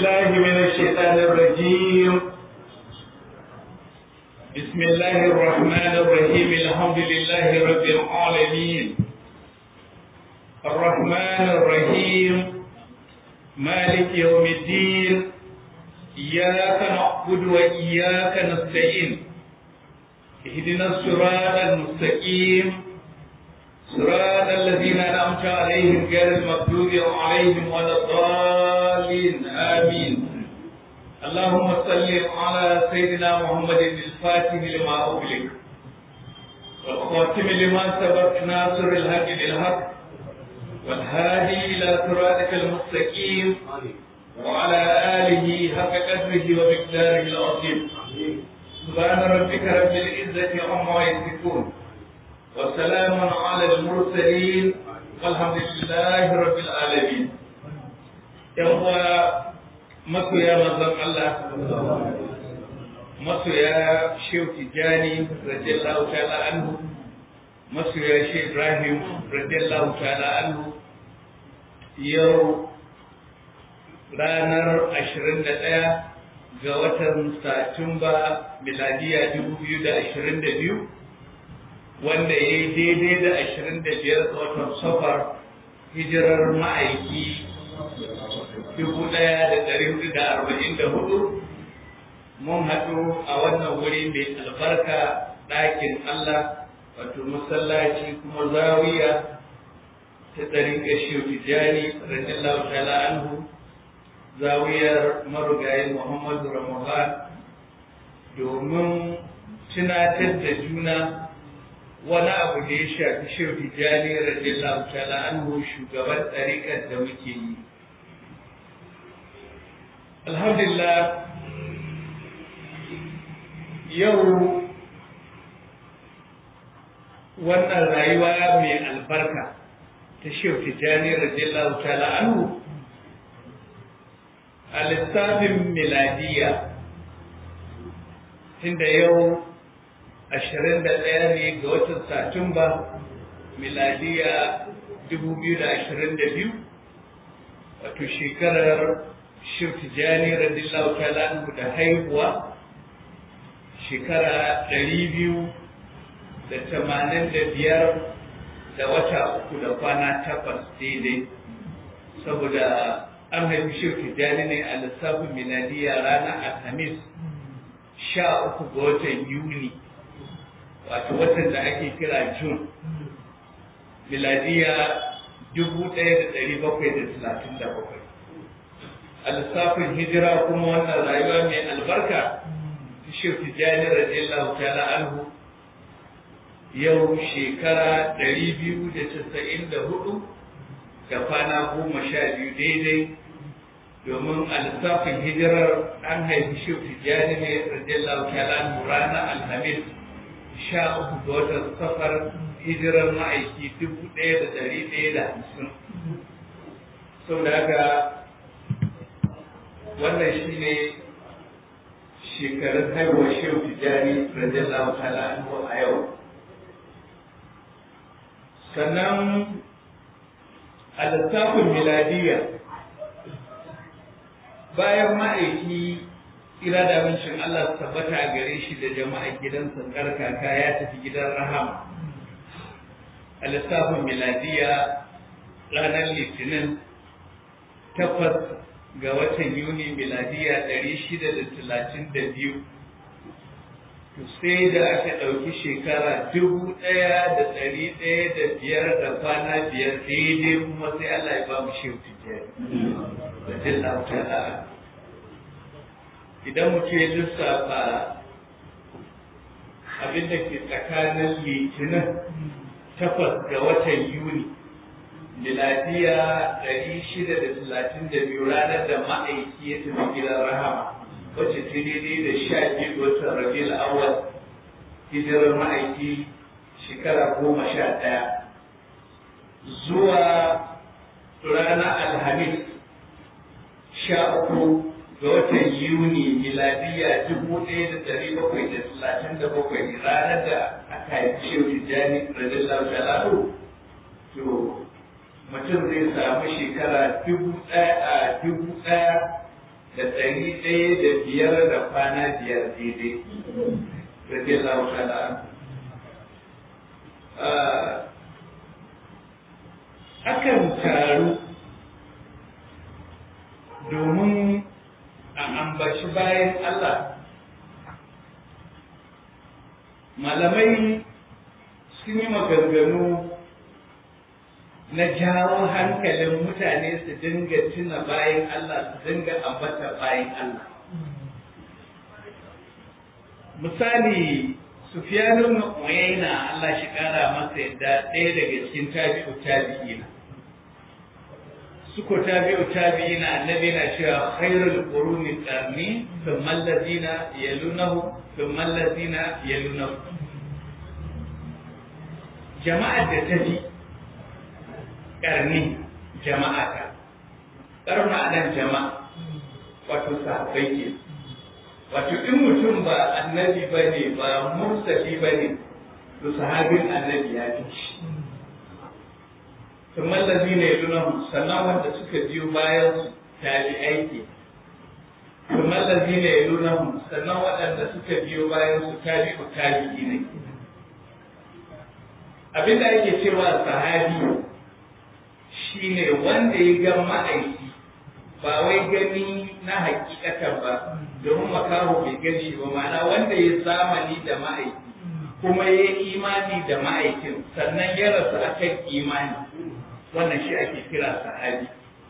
بالله من الشيطان الرجيم بسم الله الرحمن الرحيم الحمد لله رب العالمين الرحمن الرحيم مالك يوم الدين إياك نعبد وإياك نستعين اهدنا الصراط المستقيم صراط الذين أنعمت عليهم غير المغضوب عليهم ولا الضالين آمين اللهم صل على سيدنا محمد الفاتح لما أغلق والخاتم لما سبق ناصر الحق بالحق والهادي إلى صراطك المستقيم وعلى آله حق قدره ومقداره العظيم سبحان ربك رب العزة عما يصفون وسلام على المرسلين والحمد لله رب العالمين يوم masoya manzon Allah masoya Shehu Tijjani radiyallahu ta'ala anhu masoya Shehu Ibrahim radiyallahu ta'ala anhu yau ranar 21 ga watan Satumba miladiya 2022 wanda ya yi daidai da 25 ga watan Safar hijirar ma'aiki dubu ɗaya da ɗari hudu da arba'in da hudu mun haɗu a wannan wuri mai albarka ɗakin Allah wato masallaci kuma zawiya ta ɗarin gashi tijani radiyallahu ta'ala anhu zawiyar marugayi Muhammadu Ramadan domin tunatar da juna wani abu da ya shafi shehu tijani radiyallahu ta'ala anhu shugaban ɗariƙar da muke yi alhamdulillah yau wannan rayuwa mai albarka ta shehu tijjani radiyallahu ta'ala anhu a lissafin miladiya tunda yau ashirin da ɗaya ne ga watan satumba miladiya dubu biyu da ashirin da biyu wato shekarar Tijjani radiyallahu ta'ala anhu da haihuwa shekara ɗari biyu da tamanin da biyar da wata uku da kwana takwas daidai saboda an haifi Shehu Tijjani ne a lissafin miladiya ranar Alhamis sha uku ga watan Yuni wato watan da ake kira Jun miladiya dubu ɗaya da ɗari bakwai da talatin da bakwai a lissafin hijira kuma wannan rayuwa mai albarka ta shi tijjani radiyallahu ta'ala anhu yau shekara ɗari biyu da casa'in da hudu da kwana goma sha biyu daidai domin a lissafin hijirar an haifi shi tijjani ne radiyallahu ta'ala anhu ranar alhamis sha uku ga watan safar hijirar ma'aiki dubu ɗaya da ɗari ɗaya da hamsin saboda haka wannan shi ne shekarun haihuwar shehu tijjani radiyallahu ta'ala anhu a yau sannan a littafin miladiya bayan ma'aiki ira da mincin Allah su tabbata a gare shi da jama'a gidansa karkaka ya tafi gidan rahama a littafin miladiya ranar litinin takwas ga watan Yuni miladiya ɗari shida da talatin da biyu. sai da aka ɗauki shekara dubu ɗaya da ɗari ɗaya da biyar da kwana biyar daidai kuma sai Allah ya ba mu shehu tijjani. Da jilla ta'ala. Idan mutum ya lissafa abin da ke tsakanin litinin takwas ga watan Yuni miladiya ɗari shida da talatin da biyu ranar da ma'aiki ya tafi gidan rahama wacce ta daidai da sha biyu ga watan rabiul awwal hijirar ma'aiki shekara goma sha ɗaya zuwa ranar alhamis sha uku ga watan yuni miladiya dubu ɗaya da ɗari bakwai da talatin da bakwai ranar da aka haifi shehu tijjani radiyallahu ta'ala to mutum zai samu shekara dubu ɗaya a dubu ɗaya da da ɗari ɗaya da biyar da kwana biyar daidai radiyallahu ta'ala akan taru domin a ambaci bayan Allah malamai sun yi maganganu na jawo hankalin mutane su dinga tuna bayan Allah su dinga ambata bayan Allah misali Sufyanun Uyayna Allah shi kara masa yadda ɗaya daga cikin tabi'u tabi'ina suko tabi'u tabi'ina annabi na cewa khairul quruni qarni thumma alladhina yalunahu thumma alladhina yalunahu jama'ar da ta fi ƙarni jama'a ta ƙarna nan jama'a wato sahabbai ke wato in mutum ba annabi ba ne ba mursali ba ne to sahabin annabi ya fi shi kuma lazi ne lunahu sannan wanda suka biyo bayan su tabi aiki kuma lazi ne lunahu sannan waɗanda suka biyo bayan su tabi ku tabi ne abinda ake cewa sahabi shine wanda ya ga ma'aiki ba wai gani na hakikatan ba domin makaho bai gani ba ma'ana wanda ya zamani da ma'aiki kuma ya yi imani da ma'aikin sannan ya rasu akan imani wannan shi ake kira sahabi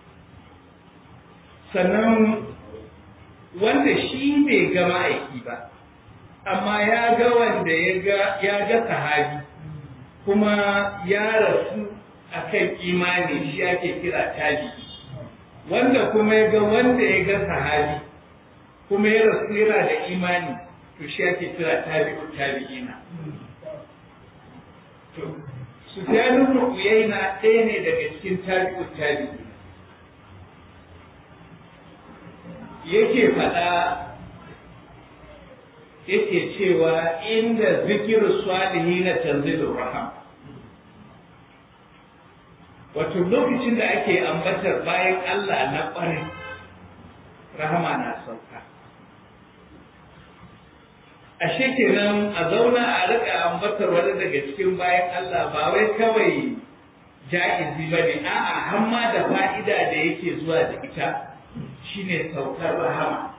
sannan wanda shi bai ga ma'aiki ba amma ya ga wanda ya ga sahabi kuma ya rasu akan imani shi ake kira tabi'i wanda kuma ya ga wanda ya ga sahabi kuma ya rasu yana da imani to shi ake kira tabi'u tabi'ina to Sufyanu ibn Uyayna ɗaya ne daga cikin tabi'u tabi'ina yake faɗa yake cewa inda zikiru salihina tanzilur raham wato lokacin da ake ambatar bayan Allah na ƙwarai rahama na sauka ashe kenan a zauna a rika ambatar wani daga cikin bayan Allah ba wai kawai ja'izi ba ne a'a hamma da fa'ida da yake zuwa da ita shine saukar rahama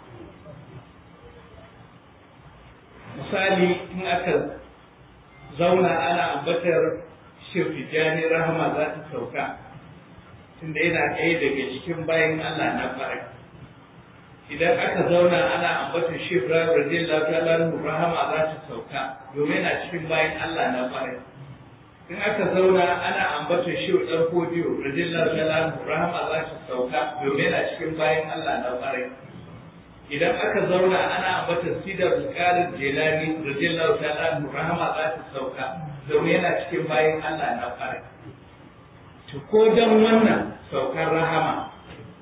misali in aka zauna ana ambatar shirfijani rahama za ta sauka tunda yana ɗaya daga cikin bayan Allah na farai idan aka zauna ana ambata shi Ibrahim radiyallahu ta'ala rahama za ta sauka domin yana cikin bayan Allah na farai in aka zauna ana ambata shi dan kodiyo radiyallahu ta'ala rahama za ta sauka domin yana cikin bayan Allah na farai idan aka zauna ana ambata sidar bukarin jelani radiyallahu ta'ala rahama za ta sauka domin yana cikin bayan Allah na farai to ko dan wannan saukar rahama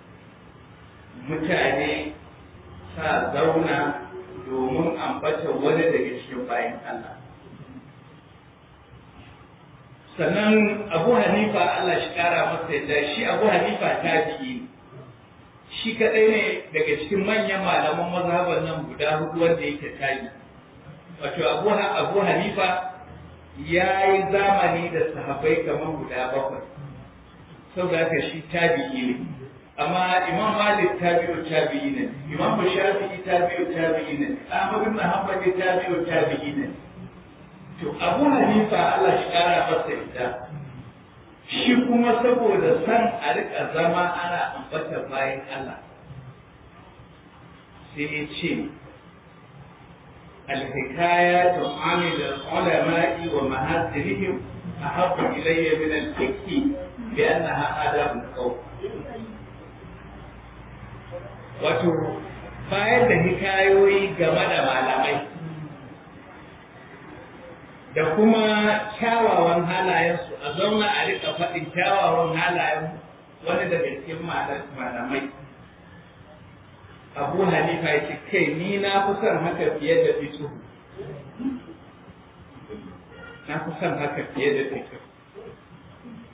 mutane sa zauna domin ambata wani daga cikin bayan Allah. Sannan Abu Hanifa Allah shi kara masa yadda shi Abu Hanifa ta biyi shi kaɗai ne daga cikin manyan malaman mazhaban nan guda hudu wanda yake tabi. Wato Abu, Abu Hanifa ya yi zamani da sahabbai kamar guda bakwai. Sau da haka shi tabi'i ne. amma imam malik tabi'u tabi'i ne imam shafi'i tabi'u tabi'i ne ahmad ibn hanbal tabi'u tabi'i ne to abu hanifa Allah shi kara masa ita shi kuma saboda san a rika zama ana ambata bayan Allah sai ya ce الحكايات عن العلماء ومهاترهم أحب إلي من الفقه لأنها آداب القوم wato bayar da hikayoyi game da malamai da kuma kyawawan halayensu a zauna a rika faɗin kyawawan halayen wani daga cikin malamai abu hanifa ya ce kai ni na fi son haka fiye da fito na fi son haka fiye da fito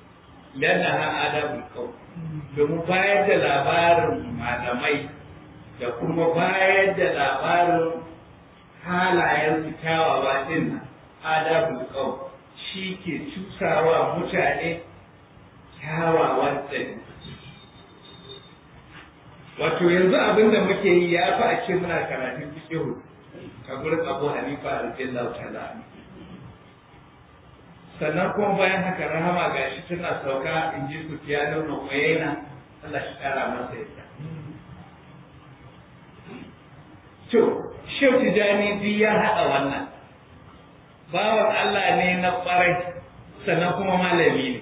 lana ha adabul qawl domin bayar da labarin malamai da kuma bayar da labarin halayen kyawawa din adabul qaw shi ke cusawa mutane kyawawan tsari wato yanzu abin da muke yi ya fi a ce muna karatun fiqh a gurin Abu Hanifa radiyallahu ta'ala sannan kuma bayan haka rahama gashi tana sauka in ji su fiya da yana Allah shi kara masa yadda to Shehu Tijani duk ya haɗa wannan bawan Allah ne na ƙwarai sannan kuma malami ne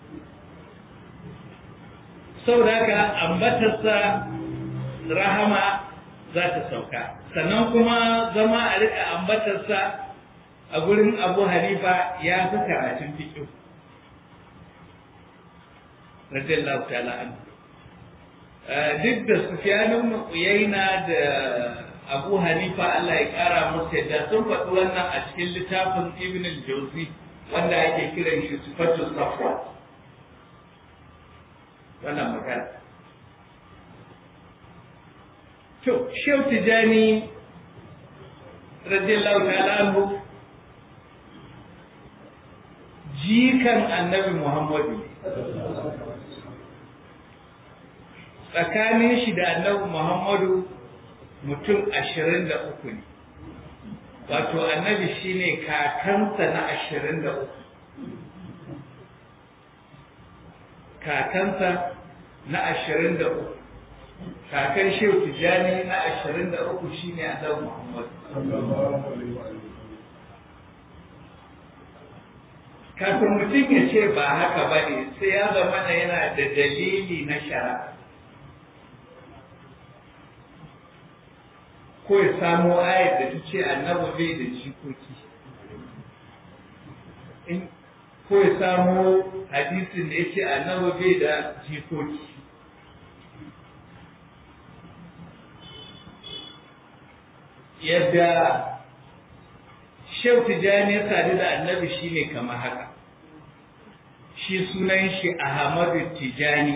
saboda haka ambatarsa rahama za ta sauka sannan kuma zama a riƙa ambatarsa a gurin abu hanifa ya fi karatun fiƙo radiyallahu ta'ala an duk da sufyanin uyaina da abu hanifa Allah ya ƙara musu yadda sun faɗi wannan a cikin littafin ibn al-jawzi wanda ake kiran shi sifatul safwa wannan magana to shehu tijani radiyallahu ta'ala anhu jikan annabi muhammadu tsakanin shi da annabi muhammadu mutum ashirin da uku ne wato annabi shine kakansa na ashirin da uku kakansa na ashirin da uku kakan shehu tijjani na ashirin da uku shine annabi muhammadu kafin mutum ya ce ba haka ba ne sai ya zama yana da dalili na shari'a ko ya samo ayar da ta ce annabi bai da jikoki ko ya samo hadisin da ya ce annabi bai da jikoki yadda Shehu Tijjani ya sadu da annabi shi ne kamar haka, shi sunan shi Ahmadu Tijjani,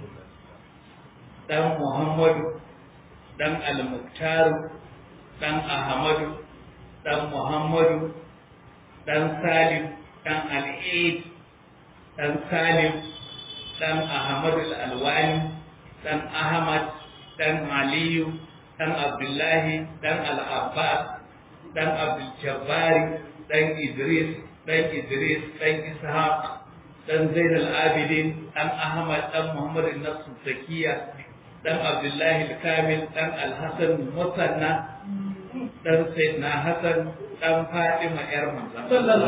ɗan Muhammadu, ɗan Al-Muktaru, ɗan Ahmadu, ɗan Muhammadu, ɗan Salim, ɗan Al'id, ɗan Salim, ɗan Ahmadu Al'alwani, ɗan Ahmad, ɗan Aliyu, ɗan Abdullahi, ɗan Al'abbas, ɗan Abdul Jabbari, ɗan Idris, ɗan Idris, ɗan Ishaq, ɗan Zainal Abidin, ɗan Ahmad, ɗan Muhammad Nassu Zakiya, ɗan Abdullahi Kamil, ɗan Alhassan Musanna, ɗan Sayyidina Hassan, ɗan Fatima ‘yar manzan.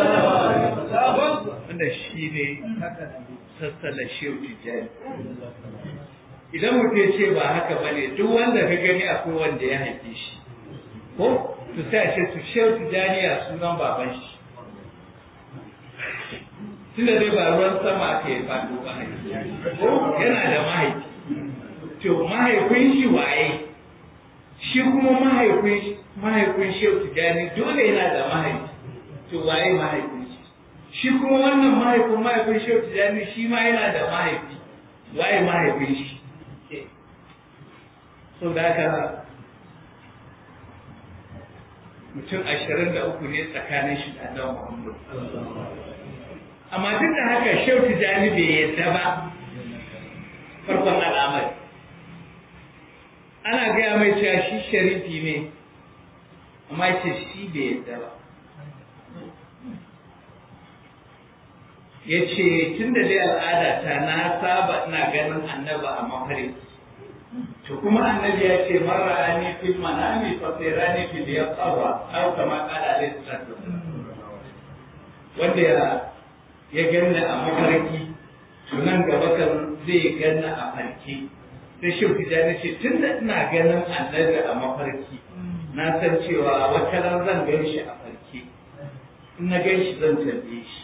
Wanda shi ne sassala Shehu Tijjani. Idan mutum ce ba haka ba ne, duk wanda ka gani akwai wanda ya haife shi. Ko? su sai a ce su shehu tijaniya sunan baban shi tunda dai ba ruwan sama aka yi faɗo ba yana da mahaifi to mahaifin shi waye shi kuma mahaifin mahaifin shehu tijani dole yana da mahaifi to waye mahaifin shi shi kuma wannan mahaifin mahaifin shehu tijani shi ma yana da mahaifi waye mahaifin shi so da haka mutum ashirin da uku ne tsakanin shi da annabi Muhammad. Amma duk da haka Shehu Tijjani bai yadda ba farkon al'amari. Ana gaya mai cewa shi sharifi ne, amma ce shi bai yadda ba. Ya ce, tun da dai al'ada ta na saba ina ganin annaba a mafarki. to kuma annabi ya ce mara ani fil manami fa sirani fil yaqwa aw kama qala alayhi salatu wanda ya ya ganna a mafarki to nan gaba kan zai ganna a farki sai shi tijani ce tunda ina ganin annabi a mafarki na san cewa wata ran zan gan shi a farki in na gan shi zan tambaye shi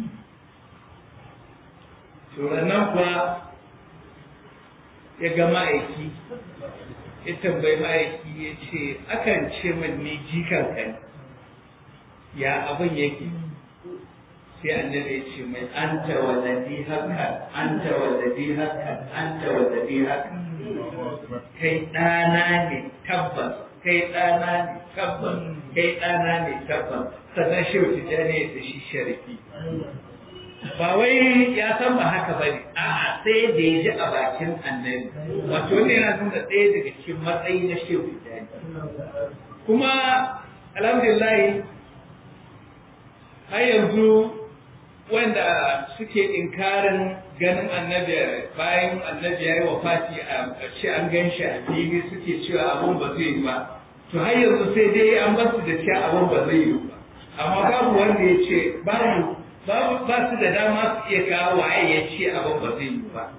to nan kuwa ya ga ma'aiki ya tambayi ma'aiki ya ce akan ce min ni jikan ka ya abin yake sai annabi ya ce mai anta wallazi haka anta wallazi haka anta wallazi haka kai ɗana ne tabbas kai ɗana ne tabbas kai ɗana ne tabbas sannan shi wuce ne da shi sharifi ba wai ya san ba haka ba ne a'a sai da ya ji a bakin annabi wato ne yana nuna ɗaya daga cikin matsayi na shehu tijjani kuma alhamdulillah har yanzu wanda suke inkarin ganin annabi bayan annabi ya yi wa fati a ce an gan shi a fili suke cewa abun ba zai yi ba to har yanzu sai dai an basu da cewa abun ba zai yi ba amma babu wanda ya ce babu ba su da dama su iya kawo waye ya ce abin ba zai yi ba.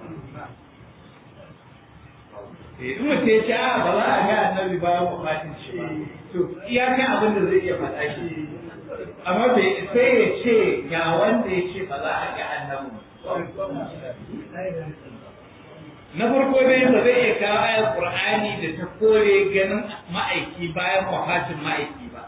In mutum ya ce a ba za a ga annabi ba mu fatin shi ba. To iyakan abin da zai iya faɗa shi. Amma bai sai ya ce ga wanda ya ce ba za a ga annabi Na farko dai ba zai iya kawo ayar Qur'ani da ta kore ganin ma'aiki bayan wafatin ma'aiki ba.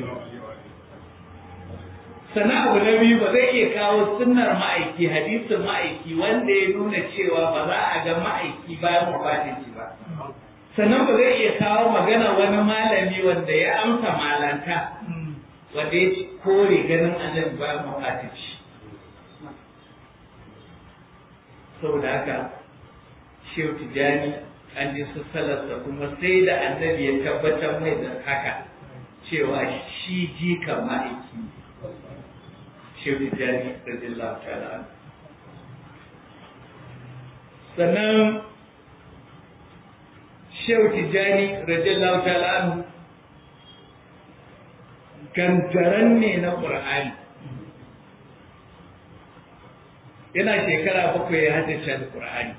sannan abu na biyu ba zai iya kawo sunnar ma'aiki hadisin ma'aiki wanda ya nuna cewa ba za a ga ma'aiki bayan wafatin shi ba sannan ba zai iya kawo magana wani malami wanda ya amsa malanta wanda ya kore ganin annabi bayan wafatin shi saboda haka shehu tijani an ji su salarsa kuma sai da annabi ya tabbatar mai da haka cewa shi jikan ma'aiki ne shehu tijjani radiyallahu ta'ala sannan shehu tijjani radiyallahu ta'ala gangaren ne na ƙur'ani yana shekara bakwai ya haddace da ƙur'ani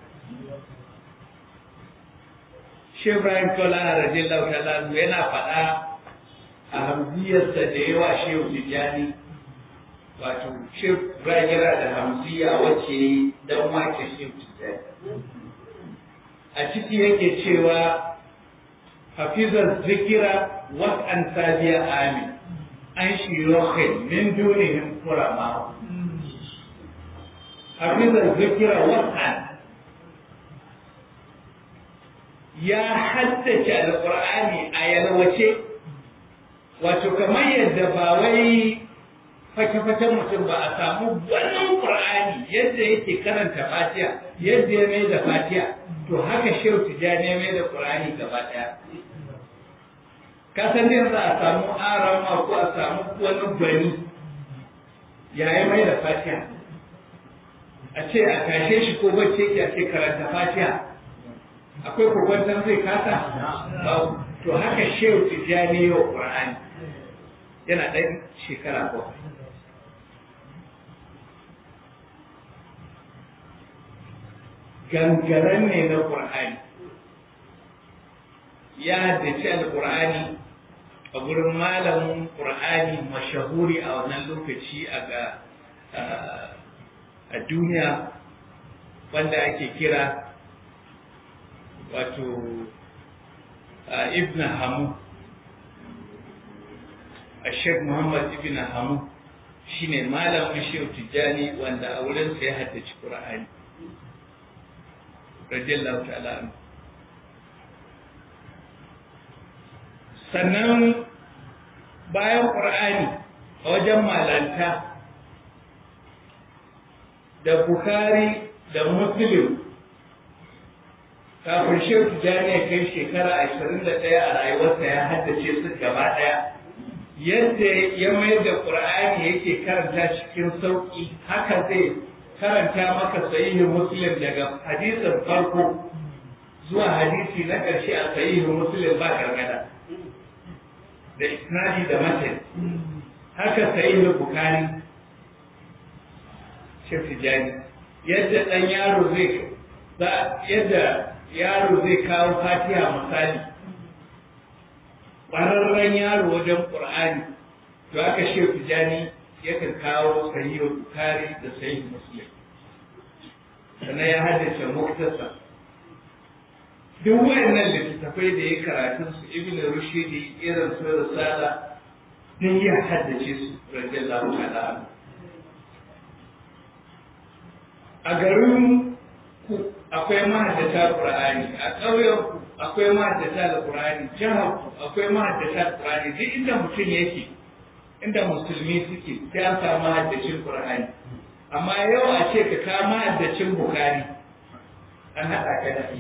shehu ibrahim tola radiyallahu ta'ala yana faɗa a hamziyarsa da yawa shehu tijjani wato shef yana da hamziya wacce dan wake shef a ciki yake cewa hafizar zikira was'an sabiya amin an shirohin min dunihim kurama hafizar zikira was'an ya haddace alƙur'ani a yalwace wato kamar yadda ba wai fake-faken mutum ba a samu wannan ƙur'ani yadda yake karanta fatiha yadda ya mai da fatiha to haka shehu tijjani ya mai da ƙur'ani gaba ɗaya ka san dai za a samu arama ko a samu wani gwani ya yi mai da fatiha a ce a tashe shi ko bacce ke a ce karanta fatiha akwai kokwantar zai kasa to haka shehu tijjani yau ƙur'ani yana ɗan shekara bakwai gangaren ne na ƙur'ani ya haddace alƙur'ani a gurin malamin ƙur'ani mashahuri a wannan lokaci a ga a duniya wanda ake kira wato ibn hamu a sheikh muhammad ibn hamu shine malamin shehu tijjani wanda a wurinsa ya haddace ƙur'ani radiyallahu ta'ala anhu sannan bayan ƙur'ani a wajen malanta da Bukhari da Muslim kafin Shehu Tijjani ya kai shekara ashirin da ɗaya a rayuwarsa ya haddace su gaba ɗaya yadda ya mai da ƙur'ani yake karanta cikin sauƙi haka zai karanta maka sahihin Muslim daga hadisin farko zuwa hadisi na ƙarshe a sahihin Muslim ba gargada da isnadi da matan haka sahihin Bukhari Shehu Tijjani yadda ɗan yaro zai yadda yaro zai kawo fatiha misali ƙwararren yaro wajen ƙur'ani to aka Shehu Tijjani yakan kawo sahihul Bukhari da sahih Muslim sannan ya haddace muktasa duk wayannan littattafai da ya karatun su Ibn Rushdi irin su Risala din ya haddace su radiyallahu ta'ala a garin ku akwai mahaddata Qur'ani a ƙauyen ku akwai mahaddata da Qur'ani jihar ku akwai mahaddata da Qur'ani duk inda mutum yake inda musulmi suke sai an samu mahaddacin Qur'ani amma yau a ce ka ka mahaddacin Bukhari an haɗa ka da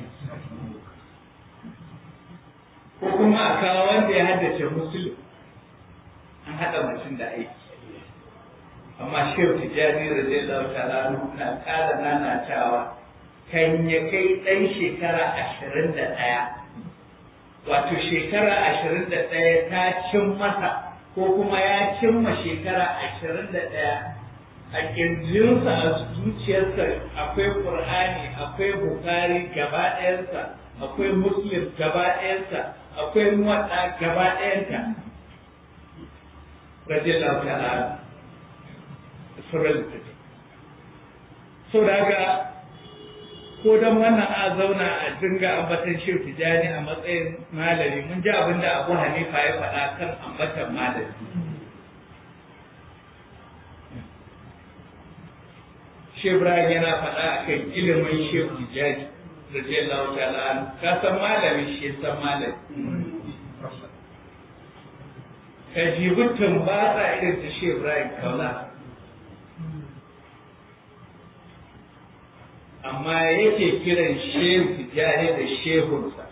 ko kuma a kawo wanda ya haddace Muslim an haɗa mutum da aiki amma shehu tijjani radiyallahu ta'ala na ƙara nanatawa kan ya kai ɗan shekara ashirin da ɗaya wato shekara ashirin da ɗaya ta cin masa ko kuma ya cimma shekara ashirin da ɗaya a ƙirjinsa a zuciyarsa akwai ƙur'ani akwai bukari gaba ɗayansa akwai muslim gaba ɗayansa akwai muwaɗa gaba ɗayanta radiyallahu ta'ala sauran littafi sau da haka ko don wannan a zauna a dinga ambatan shehu tijani a matsayin malami mun ji abin da abu hanifa ya faɗa kan ambatan malami shehu ibrahim yana faɗa a kan ilimin shehu tijani radiyallahu ta'ala ka san malami shi san malami ka jibi tumbatsa irin ta shehu ibrahim kaula amma yake kiran shehu tijjani da shehunsa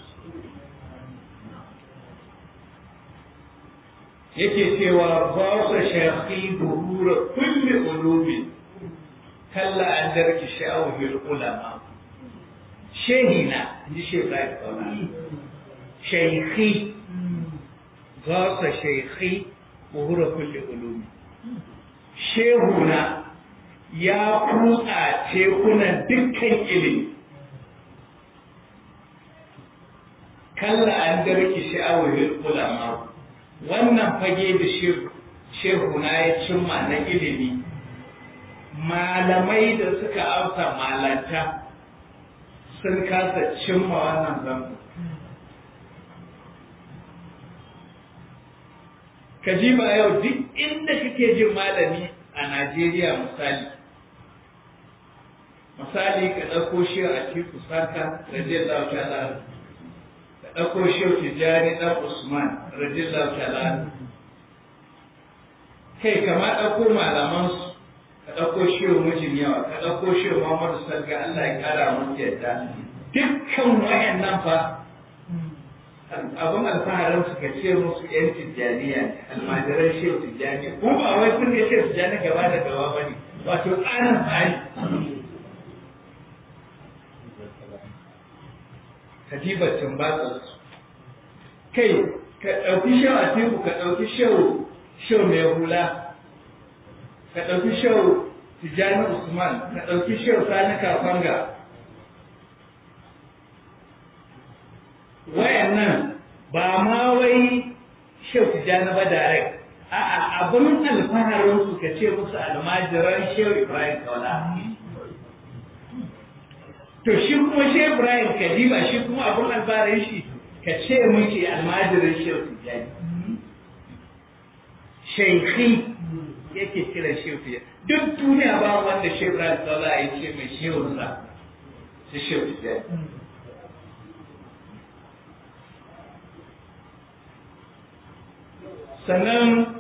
yake cewa ba su shafi buhura kulli ulubi kalla an darki sha'awar ulama shehina ji shehu ya kauna shaikhi ba su shaikhi buhura kulli ulubi shehuna ya kutsa tekunan dukkan ilimi kalla an darki sha'awar ulama wannan fage da shehu na ya cimma na ilimi malamai da suka amsa malanta sun kasa cimma wannan zango ka ji ba yau duk inda kake jin malami a najeriya misali misali ka ɗauko shi a tiku sarka radiyallahu ta'ala ka ɗauko shi tijjani ɗan usman radiyallahu ta'ala kai kama ɗauko malamansu ka ɗauko shi mijin yawa ka ɗauko shi muhammadu salga allah ya ƙara musu yadda dukkan wayannan fa abin alfaharin su ka ce musu yan tijjaniya almajiran shehu tijjani ko ba wai sun ga shehu tijjani gaba da gaba ba ne wato tsarin tsari katibatin batsarsu kai ka ɗauki shehu a teku ka ɗauki shehu shehu mai hula ka ɗauki shehu tijjani usman ka ɗauki shehu sani kafanga wayannan ba ma wai shehu tijjani ba direct a'a abin alfaharin su ka ce musu almajiran shehu ibrahim kaula to shi kuma shehu ibrahim kadiba shi kuma abin alfaharin shi ka ce muke almajiran shehu tijjani shaikhi yake kiran shehu tijjani duk duniya ba wanda shehu ibrahim kaula ya ce mai shehunsa su shehu tijjani sannan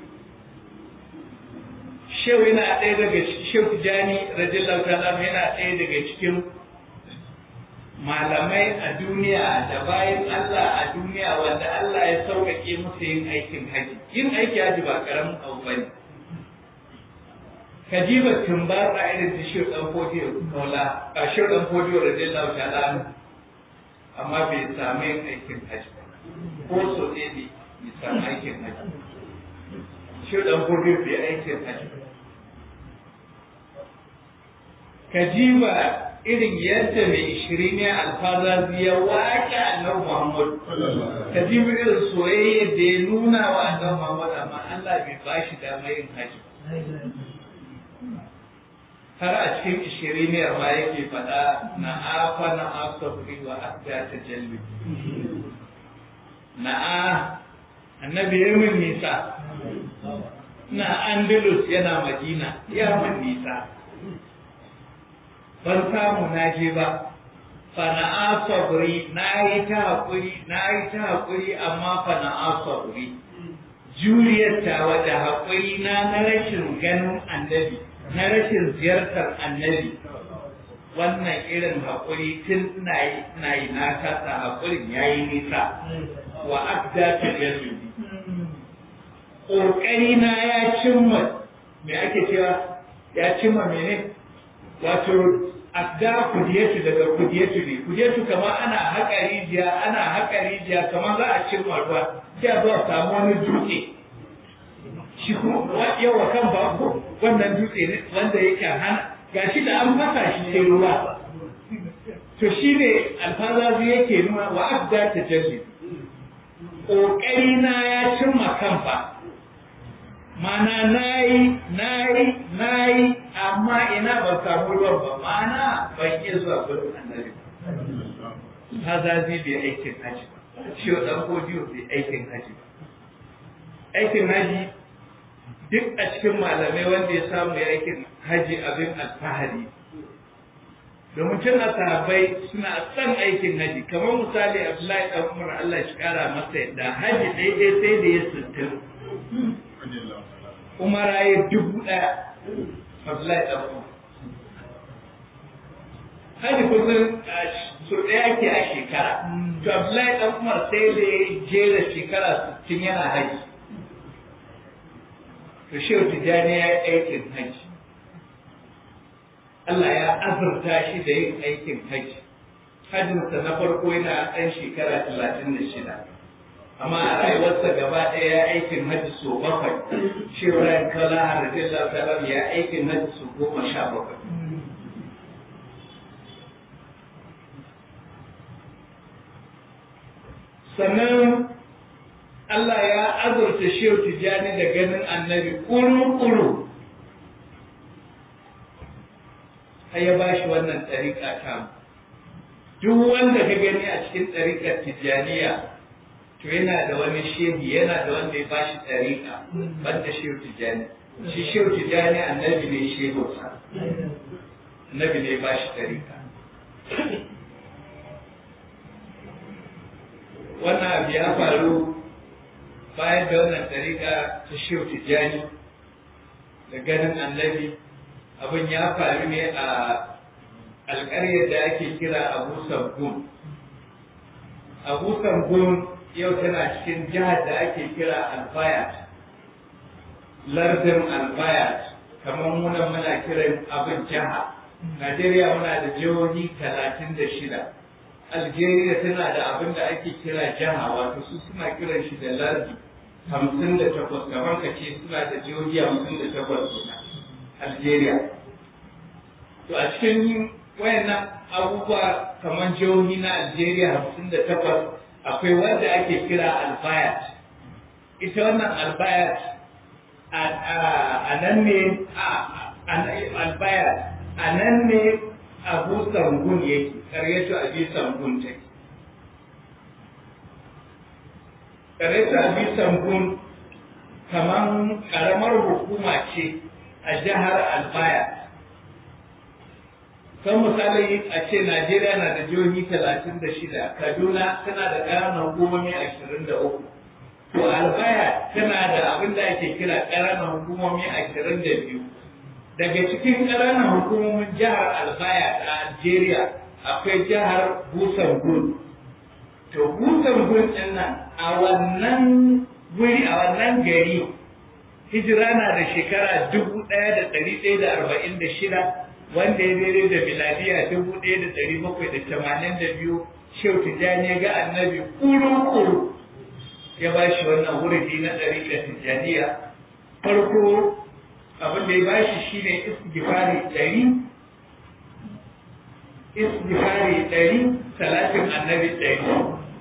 shehu yana ɗaya daga shehu jani radiyallahu ta'ala yana ɗaya daga cikin malamai a duniya da bayan Allah a duniya wanda Allah ya sauƙaƙe musu yin aikin haji yin aiki haji ba ƙaramin abu bane kajiba tumbatsa irin ta shehu ɗan fodiyo kaula a shehu ɗan fodiyo radiyallahu ta'ala amma bai samu yin aikin haji ba ko so ɗaya ne bai samu aikin haji shi ɗan fodiyo bai aikin haji ba kajiba irin yadda mai ishiri ne alfaza ya waƙe annabi Muhammad kajiba irin soyayya da ya nuna wa annabi Muhammad amma Allah bai ba shi dama yin haji har a cikin ishiri ne ma yake faɗa na afa na asabri wa abda ta jalbi na a annabi ya min nisa na andalus yana madina ya min nisa ban samu na je ba fana'a sabri na yi ta haƙuri na yi ta haƙuri amma fana'a sabri juriyar tawa da haƙuri na na rashin ganin annabi na rashin ziyartar annabi wannan irin haƙuri tun ina yi ina yi na kasa haƙurin ya yi nisa wa akda ta jallubi ƙoƙari na ya cimma me ake cewa ya cimma mene wato adda kudiyatu daga kudiyatu ne kudiyatu kama ana haƙa rijiya ana haƙa rijiya kamar za a cimma ruwa sai a zo a samu wani dutse shi kuma yawa kan babu wannan dutse ne wanda yake hana gashi da an fasa shi sai ruwa to shi ne alfazazi yake nuna wa abda ta jalli ƙoƙari na ya cimma kanfa mana nayi nayi nayi amma ina ban samu ruwan ba mana ban iya zuwa gurin annabi hazazi bai aikin haji ba shi wa ɗan kodiyo bai aikin haji ba aikin haji duk a cikin malamai wanda ya samu ya aikin haji abin alfahari domin tun a sahabbai suna son aikin haji kamar misali abdullahi ɗan umar allah shi kara masa yadda haji daidai sai da ya sittin umara ya dubu ɗaya abdullahi ɗan umar haji kusan so ɗaya ke a shekara to abdullahi ɗan umar sai da ya jera shekara sittin yana haji to shehu tijjani ya yi aikin haji Allah ya azurta shi da yin aikin haji hajjinsa na farko yana ɗan shekara talatin da shida amma a rayuwarsa gaba ɗaya ya aikin haji so bakwai shehu ran kala radiyallahu ta'ala ya aikin haji so goma sha bakwai sannan Allah ya azurta shehu tijjani da ganin annabi kuru-kuru har ya ba shi wannan ɗariƙa ta duk wanda ka gani a cikin ɗariƙar tijjaniya to yana da wani shehi yana da wanda ya ba shi ɗariƙa banda shehu tijjani shi shehu tijjani annabi ne shehunsa annabi ne ba shi ɗariƙa wannan abu ya faru bayan da wannan ɗariƙa ta shehu tijjani da ganin annabi abin ya faru ne a alƙaryar da ake kira abu sabgun abu sabgun yau tana cikin jihar da ake kira albayat lardin albayat kamar muna muna kiran abin jiha najeriya muna da jihohi talatin da shida algeria tana da abin da ake kira jiha wato su suna kiran shi da lardi hamsin da takwas kamar ka ce suna da jihohi hamsin da takwas suna algeria to a cikin wayannan abubuwa kamar jihohi na algeria hamsin da takwas akwai wanda ake kira albayat ita wannan albayat a nan ne albayat a nan ne abu sangun yake karyatu abi sangun take karyatu abi sangun kamar karamar hukuma ce a jihar albaya kan misali a ce najeriya na da jihohi talatin da shida kaduna tana da ƙananan hukumomi ashirin da uku to albaya tana da abin da ake kira ƙananan hukumomi ashirin da biyu daga cikin ƙananan hukumomin jihar albaya a algeria akwai jihar busangun to busangun ɗin nan a wannan wuri a wannan gari hijira na da shekara dubu ɗaya da ɗari ɗaya da arba'in da shida wanda ya daidai da miladiya dubu ɗaya da ɗari bakwai da tamanin da biyu shehu tijjani ya ga annabi kuru-kuru ya ba shi wannan wuridi na ɗariƙar tijjaniya farko abin da ya ba shi shine istighfari ɗari istighfari ɗari salatin annabi ɗari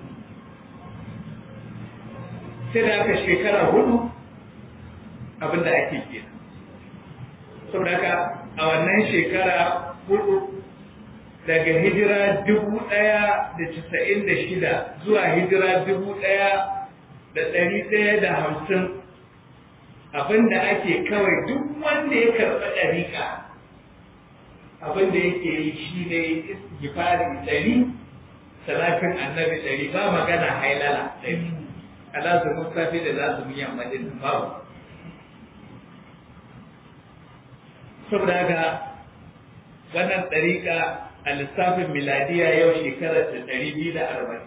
sai da aka shekara hudu abin da ake kenan saboda haka a wannan shekara hudu daga hijira dubu ɗaya da casa'in da shida zuwa hijira dubu ɗaya da ɗari ɗaya da hamsin abin da ake kawai duk wanda ya karɓi ɗariƙa abin da yake yi shi ne istighfari ɗari salatin annabi ɗari ba magana hailala ɗari alazumin safe da lazumin yamma din babu saboda haka wannan ɗariƙa a lissafin miladiya yau shekarar da ɗari biyu da arba'in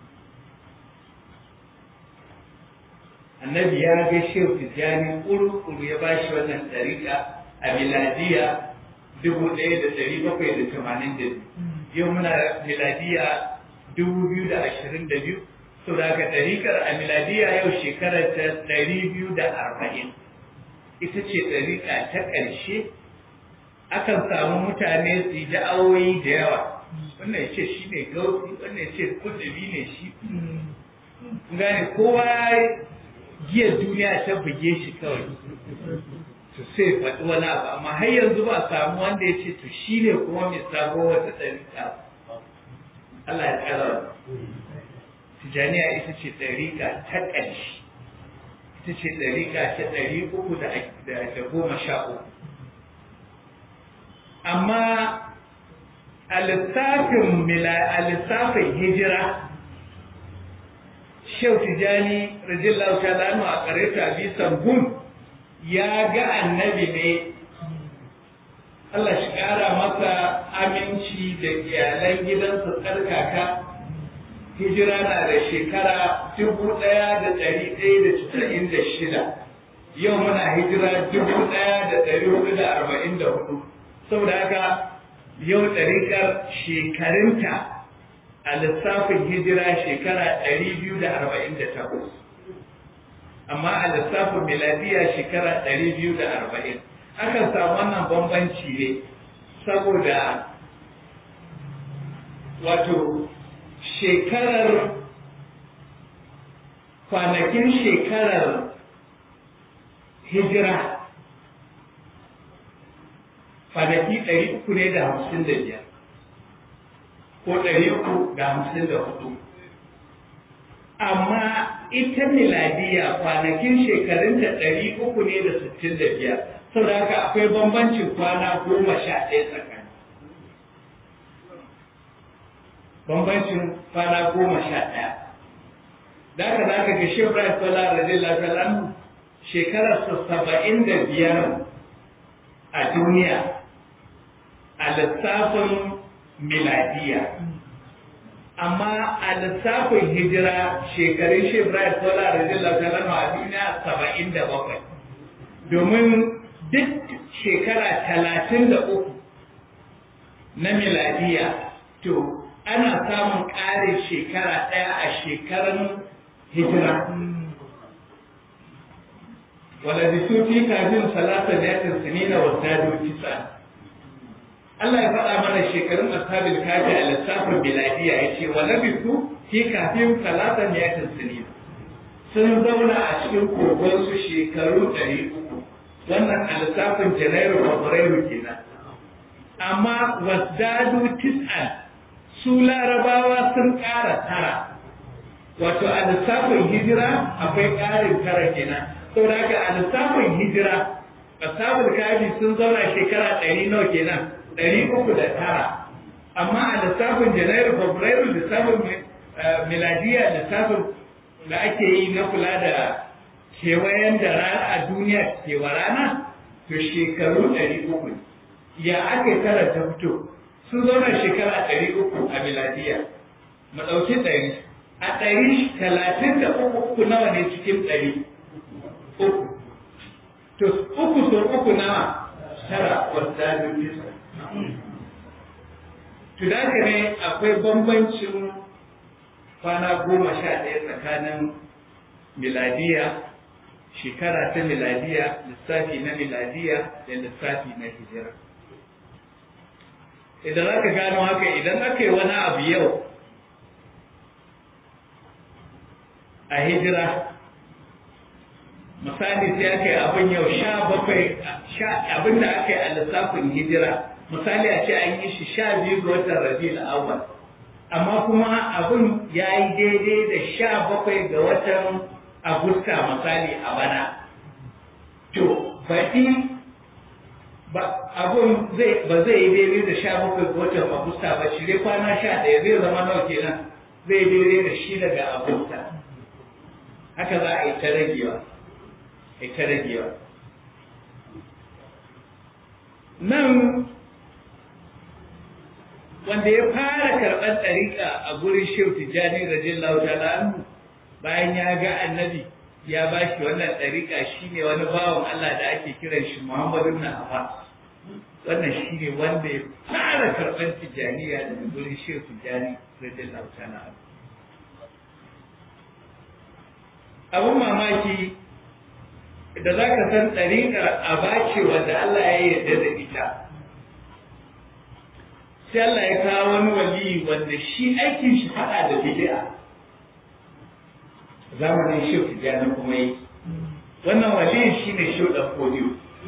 annabi ya ga shehu tijjani ƙuru-ƙuru ya bashi wannan ɗariƙa a miladiya dubu ɗaya da ɗari bakwai da tamanin da yau muna miladiya dubu biyu da ashirin da biyu sau da haka ɗariƙar a miladiya yau shekarar ta ɗari biyu da arba'in ita ce ɗariƙa ta ƙarshe akan samu mutane su yi da'awoyi da yawa wannan ya ce shi ne gauti wannan ya ce kudubi ne shi gane kowa giyar duniya ta buge shi kawai to sai faɗi wani abu amma har yanzu ba samu wanda ya ce to shi ne kuma mai sabo wata ɗariƙa Allah ya ƙara Tijaniya ita ce ɗariƙa ta ƙarshe ita ce ɗariƙa ta ɗari uku da goma sha uku amma a lissafin a lissafin hijira Shehu Tijani radiyallahu ta'ala anhu a kareta bi sangun ya ga annabi ne Allah shi ƙara masa aminci da iyalan gidansa tsarkaka hijira na da shekara dubu ɗaya da ɗari ɗaya da casa'in da shida yau muna hijira dubu ɗaya da ɗari hudu da arba'in da hudu saboda haka yau ɗariƙar shekarunta a lissafin hijira shekara ɗari biyu da arba'in da takwas amma a lissafin miladiya shekara ɗari biyu da arba'in akan samu wannan bambanci ne saboda wato shekarar kwanakin shekarar hijira kwanaki ɗari uku ne da hamsin da biyar ko ɗari uku da hamsin da hudu amma ita miladiya kwanakin shekarunta ɗari uku ne da sittin da biyar saboda haka akwai bambancin kwana goma sha ɗaya tsakani bambancin kwana goma sha ɗaya da haka za ka ga shi Ibrahim Sallah radiyallahu ta'ala shekararsa saba'in da biyar a duniya a lissafin miladiya amma a lissafin hijira shekarun shi Ibrahim Sola radiyallahu ta'ala a duniya saba'in da bakwai domin duk shekara talatin da uku na miladiya to ana samun ƙarin shekara ɗaya a shekarun hijira ولبثوا في كهفهم ثلاثمائة سنين وازدادوا تسعا Allah ya faɗa mana shekarun ashabul kafi a lissafin biladiya ya ce wa labisu fi kafin talata miyatin sinin sun zauna a cikin kogon su shekaru ɗari uku wannan a lissafin janairu fabrairu kenan amma wasdadu tis'an su larabawa sun ƙara tara wato a lissafin hijira akwai ƙarin tara kenan saboda haka a lissafin hijira ashabul kafi sun zauna shekara ɗari nawa kenan ɗari uku da tara amma a lissafin janairu fabrairu lissafin miladiya lissafin da ake yi na kula da kewayen da rana a duniya kewa rana to shekaru ɗari uku ya aka yi tara ta fito sun zauna shekara ɗari uku a miladiya mu ɗauki ɗari a ɗari talatin da uku uku nawa ne cikin ɗari uku to uku so uku nawa tara wadda da bisa to da ne akwai bambancin kwana goma sha ɗaya tsakanin miladiya shekara ta miladiya lissafi na miladiya da lissafi na hijira idan aka gano haka idan aka yi wani abu yau a hijira misali sai aka yi abin yau sha bakwai abin da aka yi a lissafin hijira misali a ce an yi shi sha biyu ga watan rabiul awwal amma kuma abin ya yi daidai da sha bakwai ga watan agusta misali a bana to baɗi ba abun zai ba zai yi daidai da sha bakwai ga watan agusta ba shirye kwana sha ɗaya zai zama nawa kenan zai daidai da shi daga agusta haka za a yi ta ragewa a ta ragewa nan wanda ya fara karɓar ɗariƙa a gurin shehu tijjani radiyallahu ta'ala anhu bayan ya ga annabi ya ba shi wannan ɗariƙa shine wani bawan Allah da ake kiran shi Muhammadu ibn Abbas wannan shine wanda ya fara karɓar tijjaniya daga gurin shehu tijjani radiyallahu ta'ala anhu abun mamaki da za ka san ɗariƙar a bace wanda Allah ya yarda da ita sai Allah ya kawo wani wali wanda shi aikin shi haɗa da bid'a zamanin shi tijjani kuma yi wannan wali shi ne shi ɗan kodiyo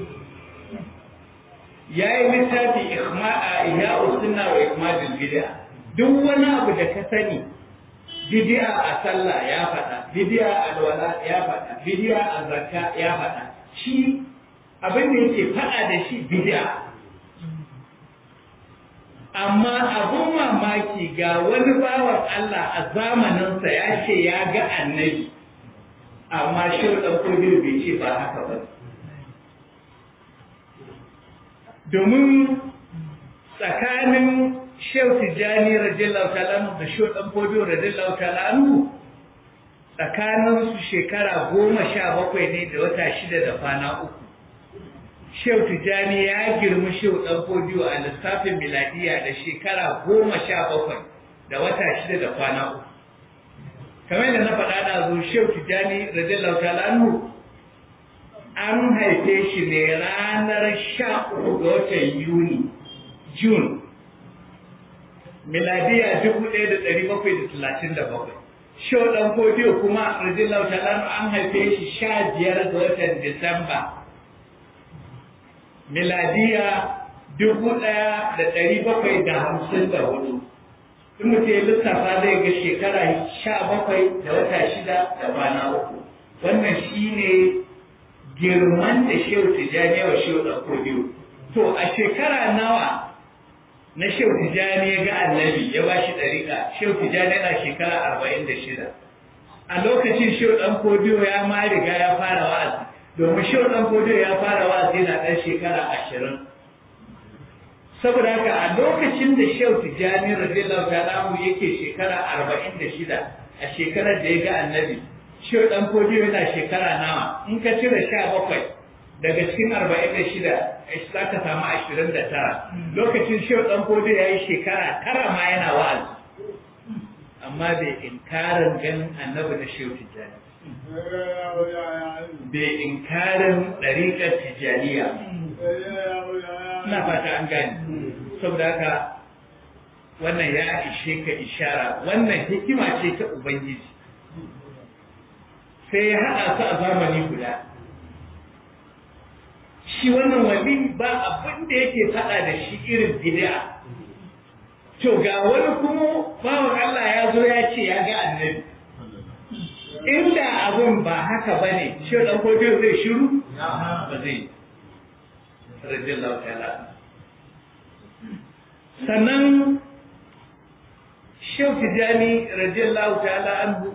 ya yi littafi ihma'a ihya usunna wa ikmadul bid'a duk wani abu da ka sani bid'a a sallah ya faɗa bid'a a alwala ya faɗa bid'a a zakka ya faɗa shi abin da yake faɗa da shi bid'a amma abun mamaki ga wani bawan Allah a zamaninsa ya ce ya ga annabi amma shi ɗan kogin bai ce ba haka ba domin tsakanin Shehu Tijjani radiyallahu ta'ala da Shehu Dan Fodio radiyallahu ta'ala tsakanin su shekara goma sha bakwai ne da wata shida da kwana uku. Shehu Tijjani ya girmi Shehu Dan Fodio a lissafin miladiya da shekara goma sha bakwai da wata shida da kwana uku. Kamar da na faɗa da zo Shehu Tijjani radiyallahu ta'ala an haife shi ne ranar sha uku ga watan Yuni, June miladiya dubu ɗaya da ɗari bakwai da talatin da bakwai. Shau ɗan kodiyo kuma radiyallahu ta'ala an haife shi sha biyar ga watan Disamba. Miladiya dubu ɗaya da ɗari bakwai da hamsin da hudu. In mutum ya lissafa zai ga shekara sha bakwai da wata shida da kwana uku. Wannan shi ne girman da Shehu Tijjani wa Shehu ɗan kodiyo. To a shekara nawa na Shehu Tijjani ya ga annabi ya ba shi ɗariƙa, Shehu Tijjani yana shekara arba'in da shida. A lokacin Shehu ɗan Kodiyo ya ma riga ya fara wa'azi, domin Shehu ɗan Kodiyo ya fara wa'azi na ɗan shekara ashirin. Saboda haka a lokacin da Shehu Tijjani radiyallahu ta'ala yake shekara arba'in da shida a shekarar da ya ga annabi, Shehu ɗan Kodiyo yana shekara nawa, in ka cire sha bakwai daga cikin arba'in da shida za ka samu ashirin da tara lokacin shehu ɗan kodo ya yi shekara tara ma yana wa'azi amma bai inkarin ganin annabi na shehu tijjani bai inkarin ɗariƙar tijjaniya ina fata an gani saboda haka wannan ya ishe ka ishara wannan hikima ce ta ubangiji sai ya haɗa su a zamani guda shi wannan wali ba abin da yake faɗa da shi irin bid'a to ga wani kuma bawan Allah ya zo ya ce ya ga annabi inda abin ba haka ba ne shi ɗan kodin zai shiru ba zai radiyallahu ta'ala sannan Shehu Tijjani radiyallahu ta'ala anhu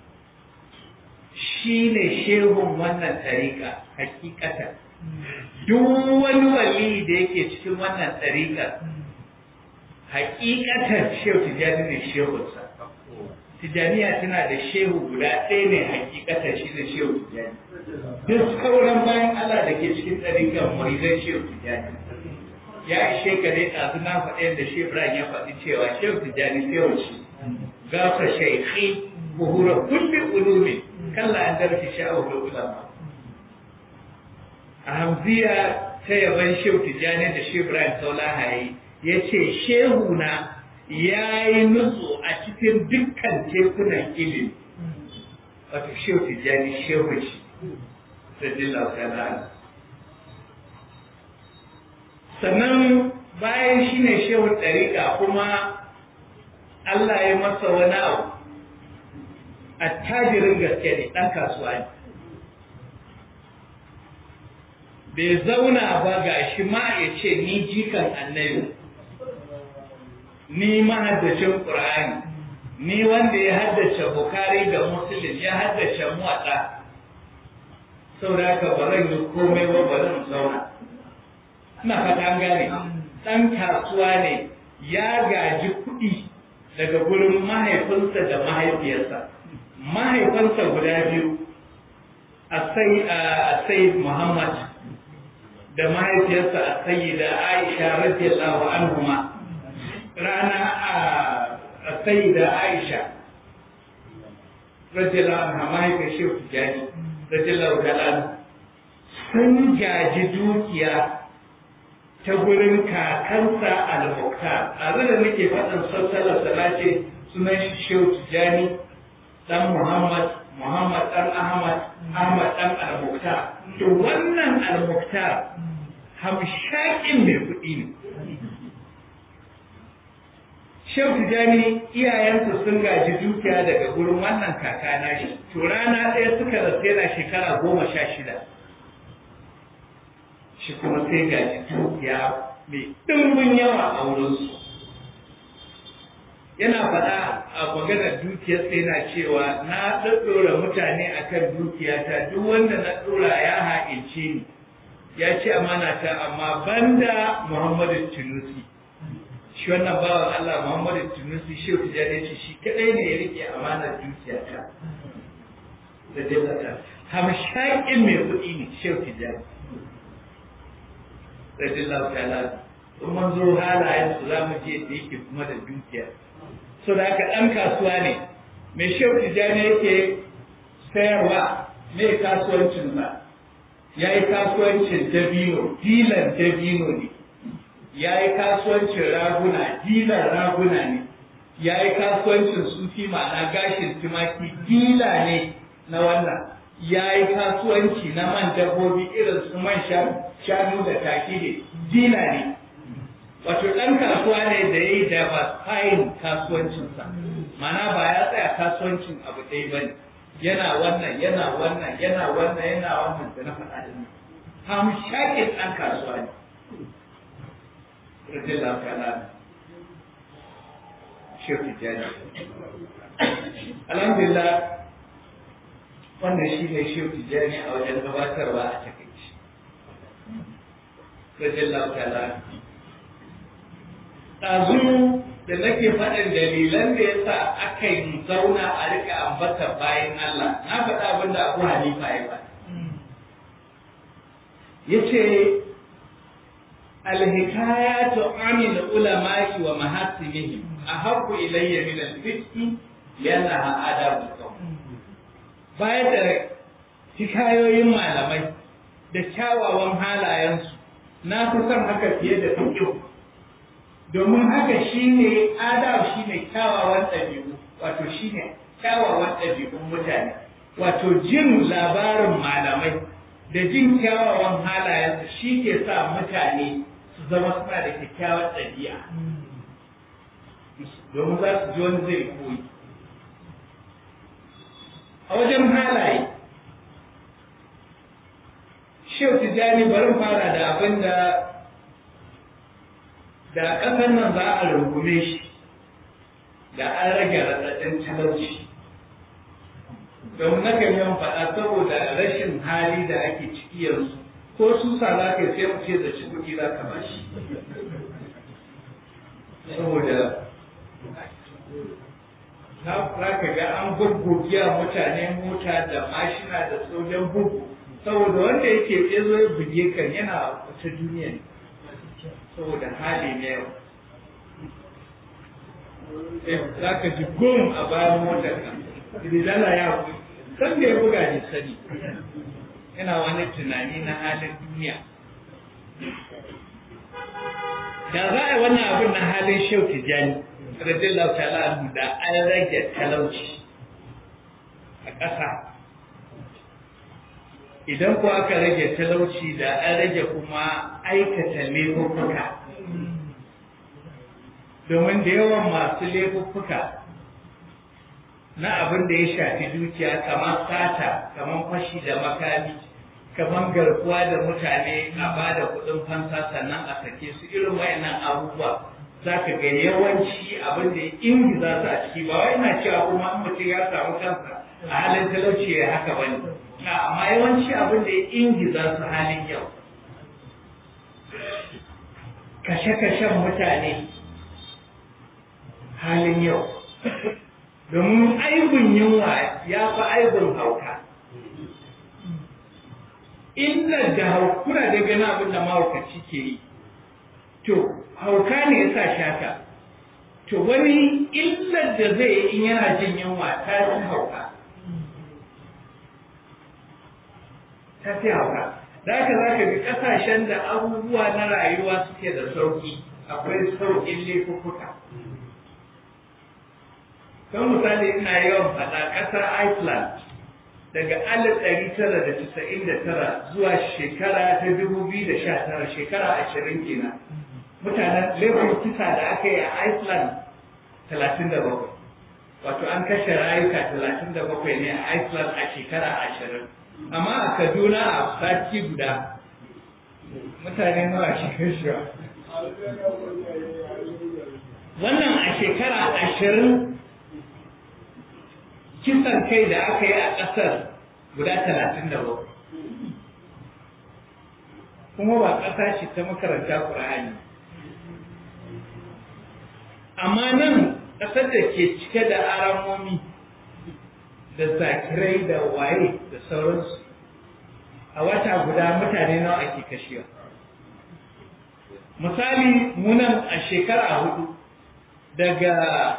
shi ne shehun wannan tariƙa hakikatan duk wani wali da yake cikin wannan tsarika hakikatar shehu tijjani ne shehunsa tijjaniya tana da shehu guda ɗaya ne hakikatar shi da shehu tijjani duk sauran bayan Allah da ke cikin tsarikan murizan shehu tijjani ya ishe ka dai ɗazu na faɗi da shehu Ibrahim ya faɗi cewa shehu tijjani shehu shi gafa shaikhi buhura kulli ulumi kalla an darfi sha'awu da ulama a hamziya ta yaban shehu tijjani da shehu ibrahim saulaha yi ya ce shehu na ya yi nutsu a cikin dukkan tekunan ilimi wato shehu tijjani shehu shi radiyallahu ta'ala sannan bayan shi ne shehu ɗariƙa kuma Allah ya masa wani abu attajirin gaske ne ɗan kasuwa ne bai zauna ba ga shi ma ya ce ni jikan annabi ni mahaddacin ƙur'ani ni wanda ya haddace bukari da musulun ya haddace muwaɗa saboda haka ba zan yi komai ba ba zan zauna ina fata an gane ɗan kasuwa ne ya gaji kuɗi daga gurin mahaifinsa da mahaifiyarsa mahaifansa guda biyu a sai muhammad da mahaifiyarsa a sayi da aisha radiyallahu anhuma rana a sayi da aisha radiyallahu anha mahaifiyar shehu tijjani radiyallahu ta'ala sun gaji dukiya ta gurin kakansa al-muktar a da nake faɗin sassalar sana ce sunan shehu tijjani dan muhammad muhammad dan ahmad ahmad dan al-muktar to wannan al-muktar hamshakin mai kuɗi ne shehu tijjani iyayensa sun gaji dukiya daga gurin wannan kaka na shi to rana ɗaya suka rasu yana shekara goma sha shida shi kuma sai gaji dukiya mai ɗimbin yawa a wurinsu yana faɗa a maganar dukiyar sai na cewa na ɗaɗɗora mutane akan dukiyata duk wanda na ɗora ya ha'ince ni ya ce amana ta amma banda muhammadu tunusi shi wannan bawan allah muhammadu tunusi shi wata jade ce shi kaɗai ne ya rike amanar dukiyata da jannata hamshakin mai kuɗi ne shi wata jade radiyallahu ta'ala in mun zo halayen su za mu je da yake kuma da dukiya so da haka ɗan kasuwa ne mai shehu tijjani yake sayarwa mai kasuwancin ba ya yi kasuwancin dabino dilan dabino ne ya yi kasuwancin raguna dilan raguna ne ya yi kasuwancin sufi ma'ana gashin tumaki dila ne na wannan ya yi kasuwanci na man dabbobi irin su man shanu da taki ne dila ne wato ɗan kasuwa ne da ya yi diversifying kasuwancinsa mana ba ya tsaya kasuwancin abu ɗaya ba ne yana wannan yana wannan yana wannan yana wannan da na faɗa da ni hamshakin ɗan kasuwa ne radiyallahu ta'ala shirki jani alhamdulillah wannan shi ne shirki jani a wajen gabatarwa a takaici radiyallahu ta'ala ɗazu da nake faɗin dalilan da ya sa aka yi zauna a rika ambata bayan Allah na faɗa abin da Abu Hanifa ya ba ya ce alhikayatu anil ulama'i wa mahasimihim ahabbu ilayya min al-fiqhi yana adabu bayan da hikayoyin malamai da kyawawan halayensu na fi son haka fiye da fiqh domin haka shine adab shine kyawawan ɗabi'u wato shine kyawawan ɗabi'un mutane wato jin labarin malamai da jin kyawawan halayensu shi ke sa mutane su zama suna da kyakkyawar ɗabi'a domin za su ji wani zai koyi a wajen halaye shehu tijjani bari fara da abin da da ƙasar nan za a rungume shi da an rage raɗaɗin talauci don na kan yawan faɗa saboda rashin hali da ake ciki yanzu ko susa za ka sai mu ce da ci kuɗi za ka bashi saboda za ka ga an gurgurgiya mutane mota da mashina da sojan bugu saboda wanda yake tsezo ya buge kan yana wata duniya ne saboda hali ne yau za ka ji gom a bayan motar ka ridala ya san da ya buga ne sani yana wani tunani na halin duniya da za a yi wannan abin na halin shau tijani radiyallahu ta'ala anhu da an rage talauci a ƙasa idan ko aka rage talauci da an rage kuma aikata laifuffuka domin da yawan masu laifuffuka na abin da ya shafi dukiya kamar sata kamar fashi da makami kamar garkuwa da mutane a ba da kuɗin fansa sannan a sake su irin wayannan abubuwa za ka ga yawanci abin da ya ingiza su a ciki ba wai na cewa kuma in mutum ya samu kansa a halin talauci ya haka bane amma yawanci abin da ya ingiza su halin yau kashe-kashen mutane halin yau domin aibin yunwa ya fi aibin hauka illar da haukuna da gani abin da mahaukaci ke yi to hauka ne ya sa shaka to wani illar da zai yi in yana jin yunwa ta fi hauka ta fi hauka da haka za ka ga ƙasashen da abubuwa na rayuwa suke da sauƙi akwai sauƙin laifuka kan misali ina yawan faɗa ƙasar iceland daga alif ɗari tara da casa'in da tara zuwa shekara ta dubu biyu da sha tara shekara ashirin kenan mutanen laifin kisa da aka yi a iceland talatin da bakwai wato an kashe rayuka talatin da bakwai ne a iceland a shekara ashirin amma a kaduna a sati guda mutane nawa shi kashewa wannan a shekara ashirin kisan kai da aka yi a ƙasar guda talatin da bakwai kuma ba ƙasa ce ta makaranta ƙur'ani amma nan ƙasar da ke cike da aramomi da zakirai da waye da sauransu a wata guda mutane nawa ake kashewa misali munan a shekara hudu daga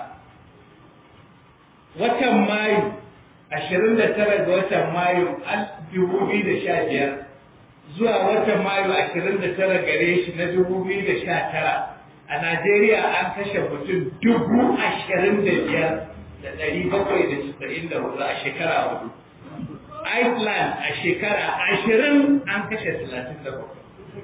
watan mayu ashirin da tara ga watan mayu dubu biyu da sha biyar zuwa watan mayu ashirin da tara gare shi na dubu biyu da sha tara a najeriya an kashe mutum dubu ashirin da biyar da ɗari bakwai da casa'in da hudu a shekara hudu iceland a shekara ashirin an kashe talatin da bakwai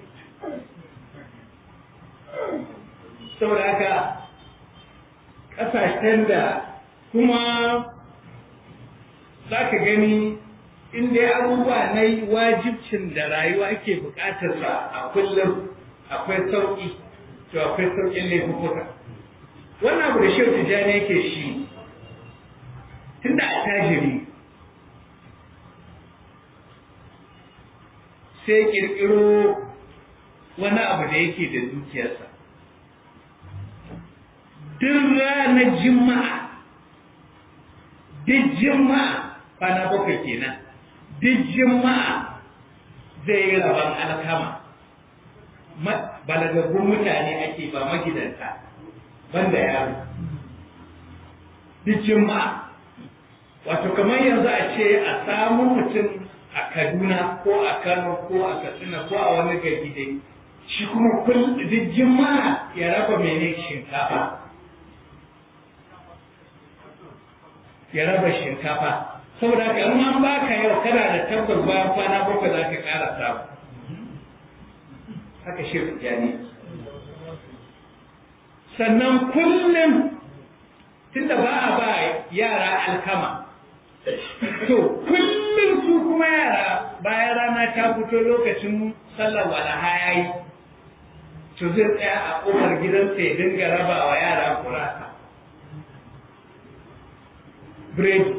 saboda haka ƙasashen da kuma za ka gani inda abubuwa na wajibcin da rayuwa ke buƙatar sa a kullum akwai sauƙi to akwai sauƙin laifuka wannan abu da shehu tijjani yake shi tunda a tajiri sai ƙirƙiro wani abu da yake da dukiyarsa duk ranar jima'a duk jima'a kwana bakwai kenan duk jima'a zai yi rabon alkama balagaggun mutane ake ba magidanta banda yaro duk jima'a wato kamar yanzu a ce a samu mutum a kaduna ko a kano ko a katsina ko a wani gari dai shi kuma duk jima'a ya raba mene shinkafa ya raba shinkafa saboda haka in an baka yau kana da tabbas bayan kwana bakwai za ka ƙara samu haka shi jani sannan kullum tunda ba a ba yara alkama to kullum su kuma yara bayan rana ta fito lokacin sallar walaha ya yi to zai tsaya a ƙofar gidansa ya dinga raba wa yara kurasa biredi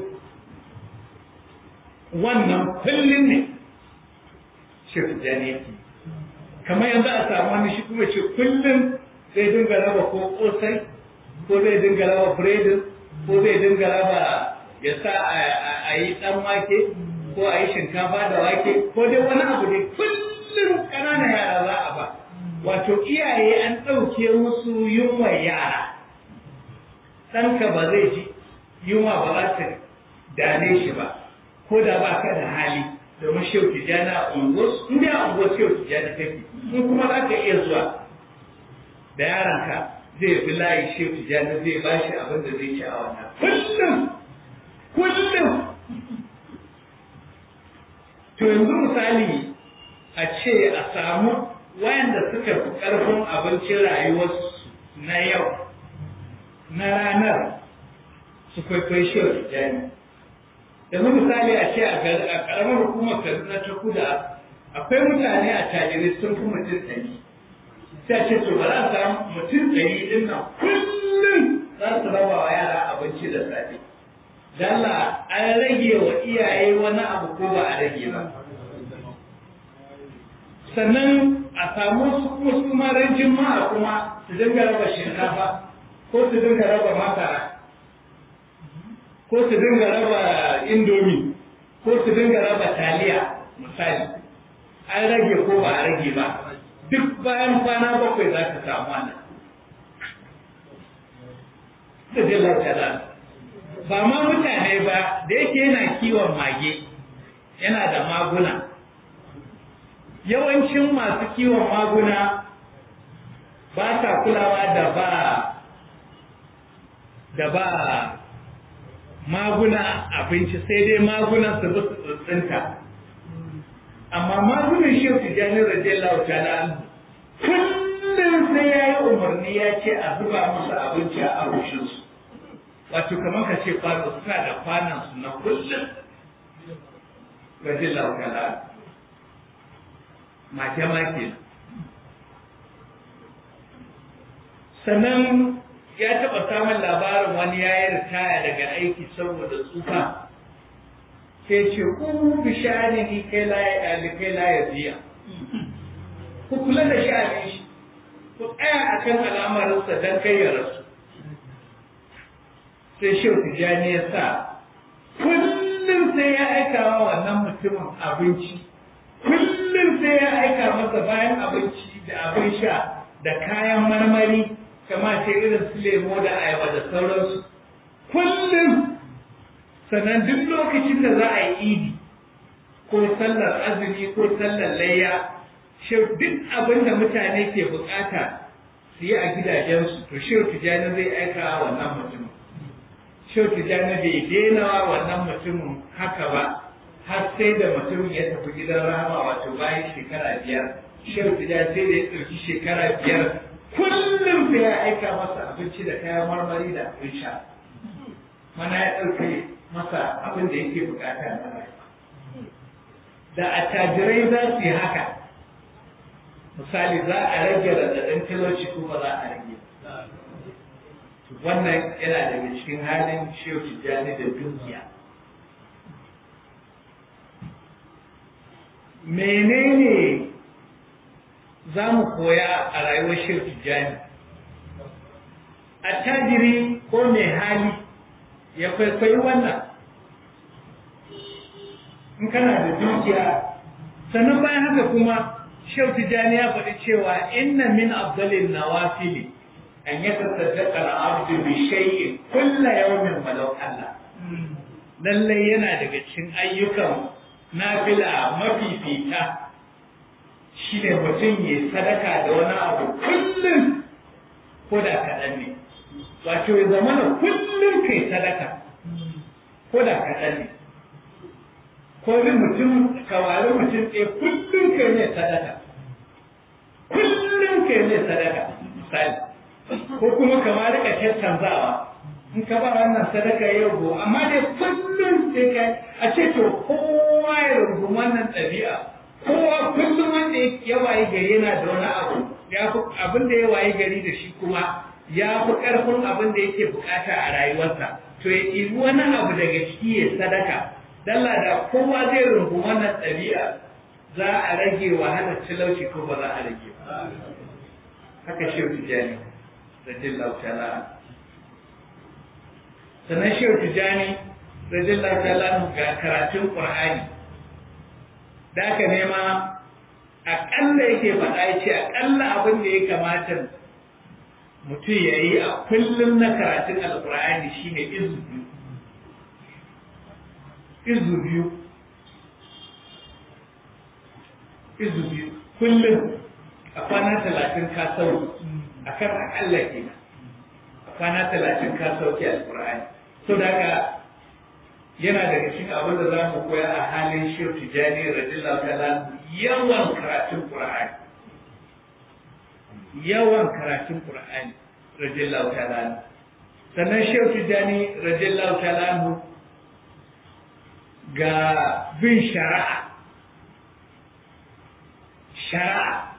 wannan kullum ne shi jani kamar yanzu a samu wani shi kuma ce kullum zai dinga raba ko kosai ko zai dinga raba biredin ko zai dinga raba ya sa a yi dan wake ko a yi shinkafa da wake ko dai wani abu dai kullum ƙananan yara za a ba wato iyaye an ɗauke musu yunwa yara ɗanka ba zai ji yunwa ba za ta dane shi ba ko da ba ka da hali domin shehu tijjani a unguwar in dai a unguwar shehu tijjani kake in kuma za ka iya zuwa da yaranka zai bi layi shehu tijjani zai ba shi abin da zai ci a wannan kullum kullum to yanzu misali a ce a samu wayanda suka fi ƙarfin abincin rayuwarsu na yau na ranar su kwaikwayi shehu tijjani yanzu misali a ce a ƙaramar hukumar kaduna ta kuda akwai mutane a tajirai sun fi mutum ɗari sai ce to ba za a samu mutum ɗari ɗin nan kullum za su raba wa yara abinci da safe dalla an rage wa iyaye wani abu ko ba a rage ba sannan a samu su kuma su ma ran jima'a kuma su dinga raba shinkafa ko su dinga raba masara ko su dinga raba indomi ko su dinga raba taliya misali an rage ko ba a rage ba duk bayan kwana bakwai za ka samu wannan da zai lauta ba ma mutane ba da yake yana kiwon mage yana da maguna yawancin masu kiwon maguna ba sa kulawa da ba da ba maguna abinci sai dai magunan su bi su tsinta amma magunan shi su jani radiyallahu ta'ala kullum sai ya yi umarni ya ce a zuba musu abinci a arushinsu wato kamar ka ce kwano suna da kwanan su na kullum radiyallahu ta'ala mace ma ke sannan ya taɓa samun labarin wani ya yi ritaya daga aiki saboda tsufa sai ce ku bi sha'ani ni kai la ya ɗali kai la ya ziya ku kula da sha'anin shi ku tsaya a kan al'amarinsa don kai ya rasu sai shi tijjani ya sa kullum sai ya aika wa wannan mutumin abinci kullum sai ya aika masa bayan abinci da abin sha da kayan marmari kama ce irin su lemo da ayaba da sauransu kullum sannan duk lokacin da za a yi idi ko sallar azumi ko sallar layya shau duk abin da mutane ke bukata su yi a gidajensu to shau tijjani zai aika wa wannan mutumin shau tijjani bai daina wa wannan mutumin haka ba har sai da mutumin ya tafi gidan rama wato bayan shekara biyar shau tijjani sai da ya ɗauki shekara biyar kullum sai ya aika masa abinci da kayan marmari da abin sha mana ya ɗauke masa abin da yake bukata na rayuwa da attajirai za su yi haka misali za a rage radadin talauci ko ba za a rage wannan yana daga cikin halin shehu tijjani da dukiya menene za mu koya a rayuwar shehu tijjani attajiri ko mai hali ya kwaikwayi wannan in kana da dukiya sannan bayan haka kuma shehu tijjani ya faɗi cewa inna min afdalin nawafili an yi tasaddaqa al-abdu bi shay'in kulla yawmin walau Allah lallai yana daga cikin ayyukan nafila mafifita shine mutum ya sadaka da wani abu kullum ko da kaɗan ne wato ya zama na kullum kai sadaka ko da kaɗan ne ko ni mutum kawari mutum ɗaya kullum kai ne sadaka kullum kai ne sadaka misali ko kuma kamar rika tattanzawa in ka ba wannan sadaka yau go amma dai kullum sai ka a ce to kowa ya rubu wannan ɗabi'a kowa kullum wanda ya wayi gari yana da wani abu ya fi abin da ya wayi gari da shi kuma ya fi ƙarfin abin da yake bukata a rayuwarsa to ya ɗibi wani abu daga ciki ya sadaka dalla da kowa zai rungu wannan ɗabi'a za a rage wahalar talauci ko ba za a rage ba haka shehu tijjani radiyallahu ta'ala sannan shehu tijjani radiyallahu ta'ala ga karatun qur'ani da aka nema aƙalla yake faɗa ya ce aƙalla abin da ya kamata mutum ya yi a kullum na karatun alƙur'ani shine izu biyu izu biyu izu biyu kullum a kwana talatin ka sau a kan aƙalla ke a kwana talatin ka sauke alƙur'ani so da haka yana daga cikin abin da za mu koya a halin shehu tijjani radiyallahu ta'ala yawan karatun qur'ani yawan karatun qur'ani radiyallahu ta'ala sannan shehu tijjani radiyallahu ta'ala ga bin shari'a shari'a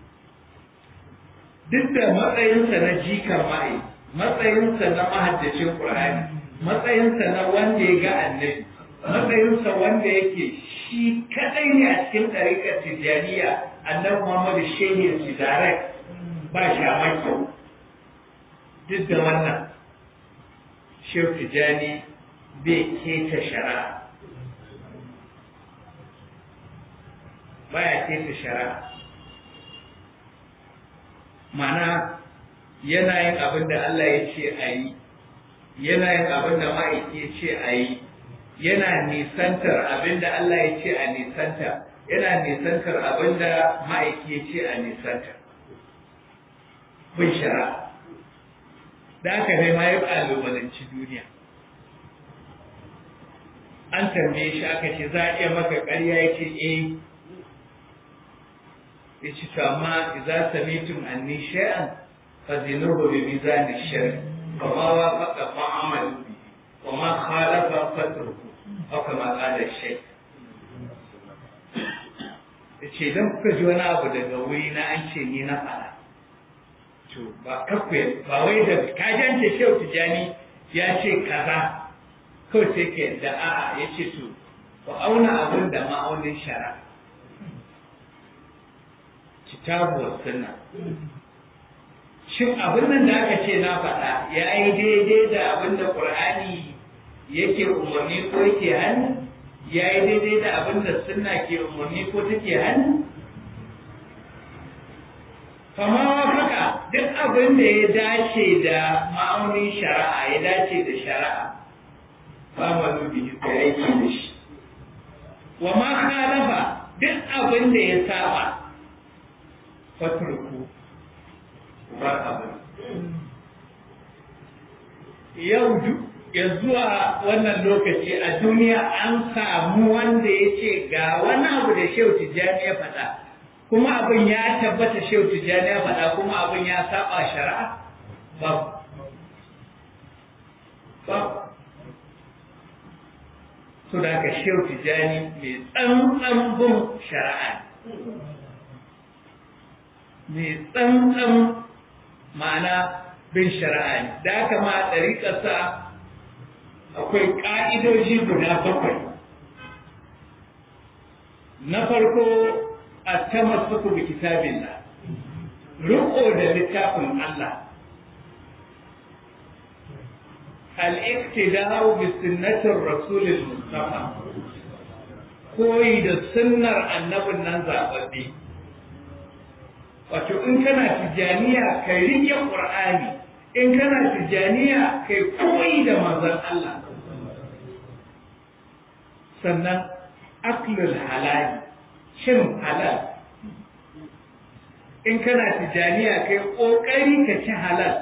duk da matsayinsa na jikar ma'i matsayinsa na mahaddacin ƙur'ani matsayinsa na wanda ya ga annabi matsayinsa wanda yake shi kadai ne a cikin ɗariƙar tijjaniya annabi muhammadu shehin shi direct ba shi a maki duk da wannan shehu tijjani bai keta shari'a baya keta shari'a mana yana yin abin da Allah ya ce a yi yana yin abin da ma'aiki ya ce a yi yana nisantar abin da Allah ya ce a nisanta yana nisantar abin da ma'aiki ya ce a nisanta bin shari'a da aka ne ma ya ƙalubalanci duniya an tambaye shi aka ce za a iya maka ƙarya ya ce eh ya ce to amma idza samitum anni shay'an fazinuhu bi mizan ash-shar' fa ma wafaqa fa amalu bi wa ma khalafa fatruku aw kama qala ash-shaykh yace idan kuka ji wani abu daga wuri na an ce ni na faɗa to ba kakku ba wai da ka jance shehu tijani ya ce kaza kawai sai ka yadda a'a ya ce to ku auna abin da ma'aunin shara kitabu wa sunna shin abin nan da aka ce na faɗa ya yi daidai da abin da ƙur'ani yake umarni ko yake hannu ya yi daidai da abin da sunna ke umarni ko take hannu kama wafaka duk abin da ya dace da ma'aunin shari'a ya dace da shari'a ba ma dubi da aiki da shi wa ma khalafa duk abin da ya saba fatruku bar abin yau ya zuwa wannan lokaci a duniya an samu wanda ya ce ga wani abu da shehu tijjani ya faɗa kuma abin ya tabbata shehu tijjani ya faɗa kuma abin ya saba shari'a babu babu so da ka shehu tijjani mai tsantsan bin shari'a mai tsantsan ma'ana bin shari'a ne da haka ma ɗariƙarsa akwai ƙa'idoji guda bakwai na farko a ta masu bi kitabin na riƙo da littafin Allah al-iqtida'u bi sunnatir rasulil mustafa koyi da sunnar annabin nan zababbe wato in kana tijaniya kai rike qur'ani in kana tijaniya kai koyi da manzon Allah sannan aklul halali cin halal in kana tijaniya kai kokari ka ci halal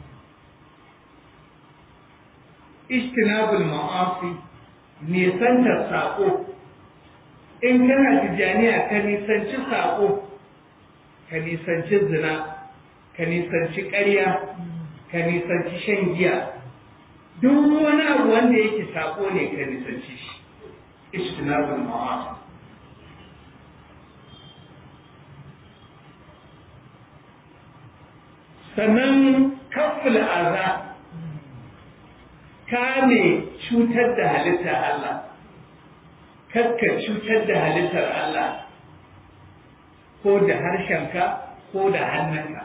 istinabul ma'asi nisantar sako in kana tijaniya ka nisanci sako ka nisanci zina ka nisanci ƙarya ka nisanci shan giya duk wani abu wanda yake sako ne ka nisanci shi istinabul ma'asi sannan kafin aza kame cutar da halittar Allah kakka cutar da halittar Allah ko da harshenka ko da hannunka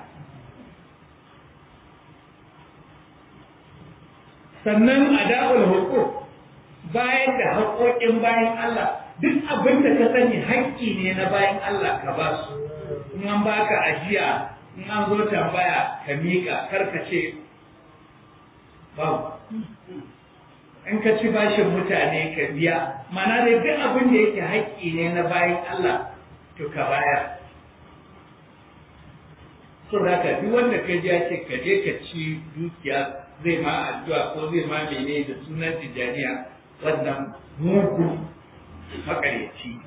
sannan ada'ul hukuk bayan da haƙoƙin bayan Allah duk abin da ka sani haƙƙi ne na bayan Allah ka ba su in an baka ajiya in an zo tambaya ka miƙa karka ce babu in ka ci bashin mutane ka biya mana da duk abin da yake haƙƙi ne na bayan Allah to ka bayar so da ka duk wanda ka ji ce ka je ka ci dukiya zai ma addu'a ko zai ma mene da sunan tijaniya wannan mugu makaryaci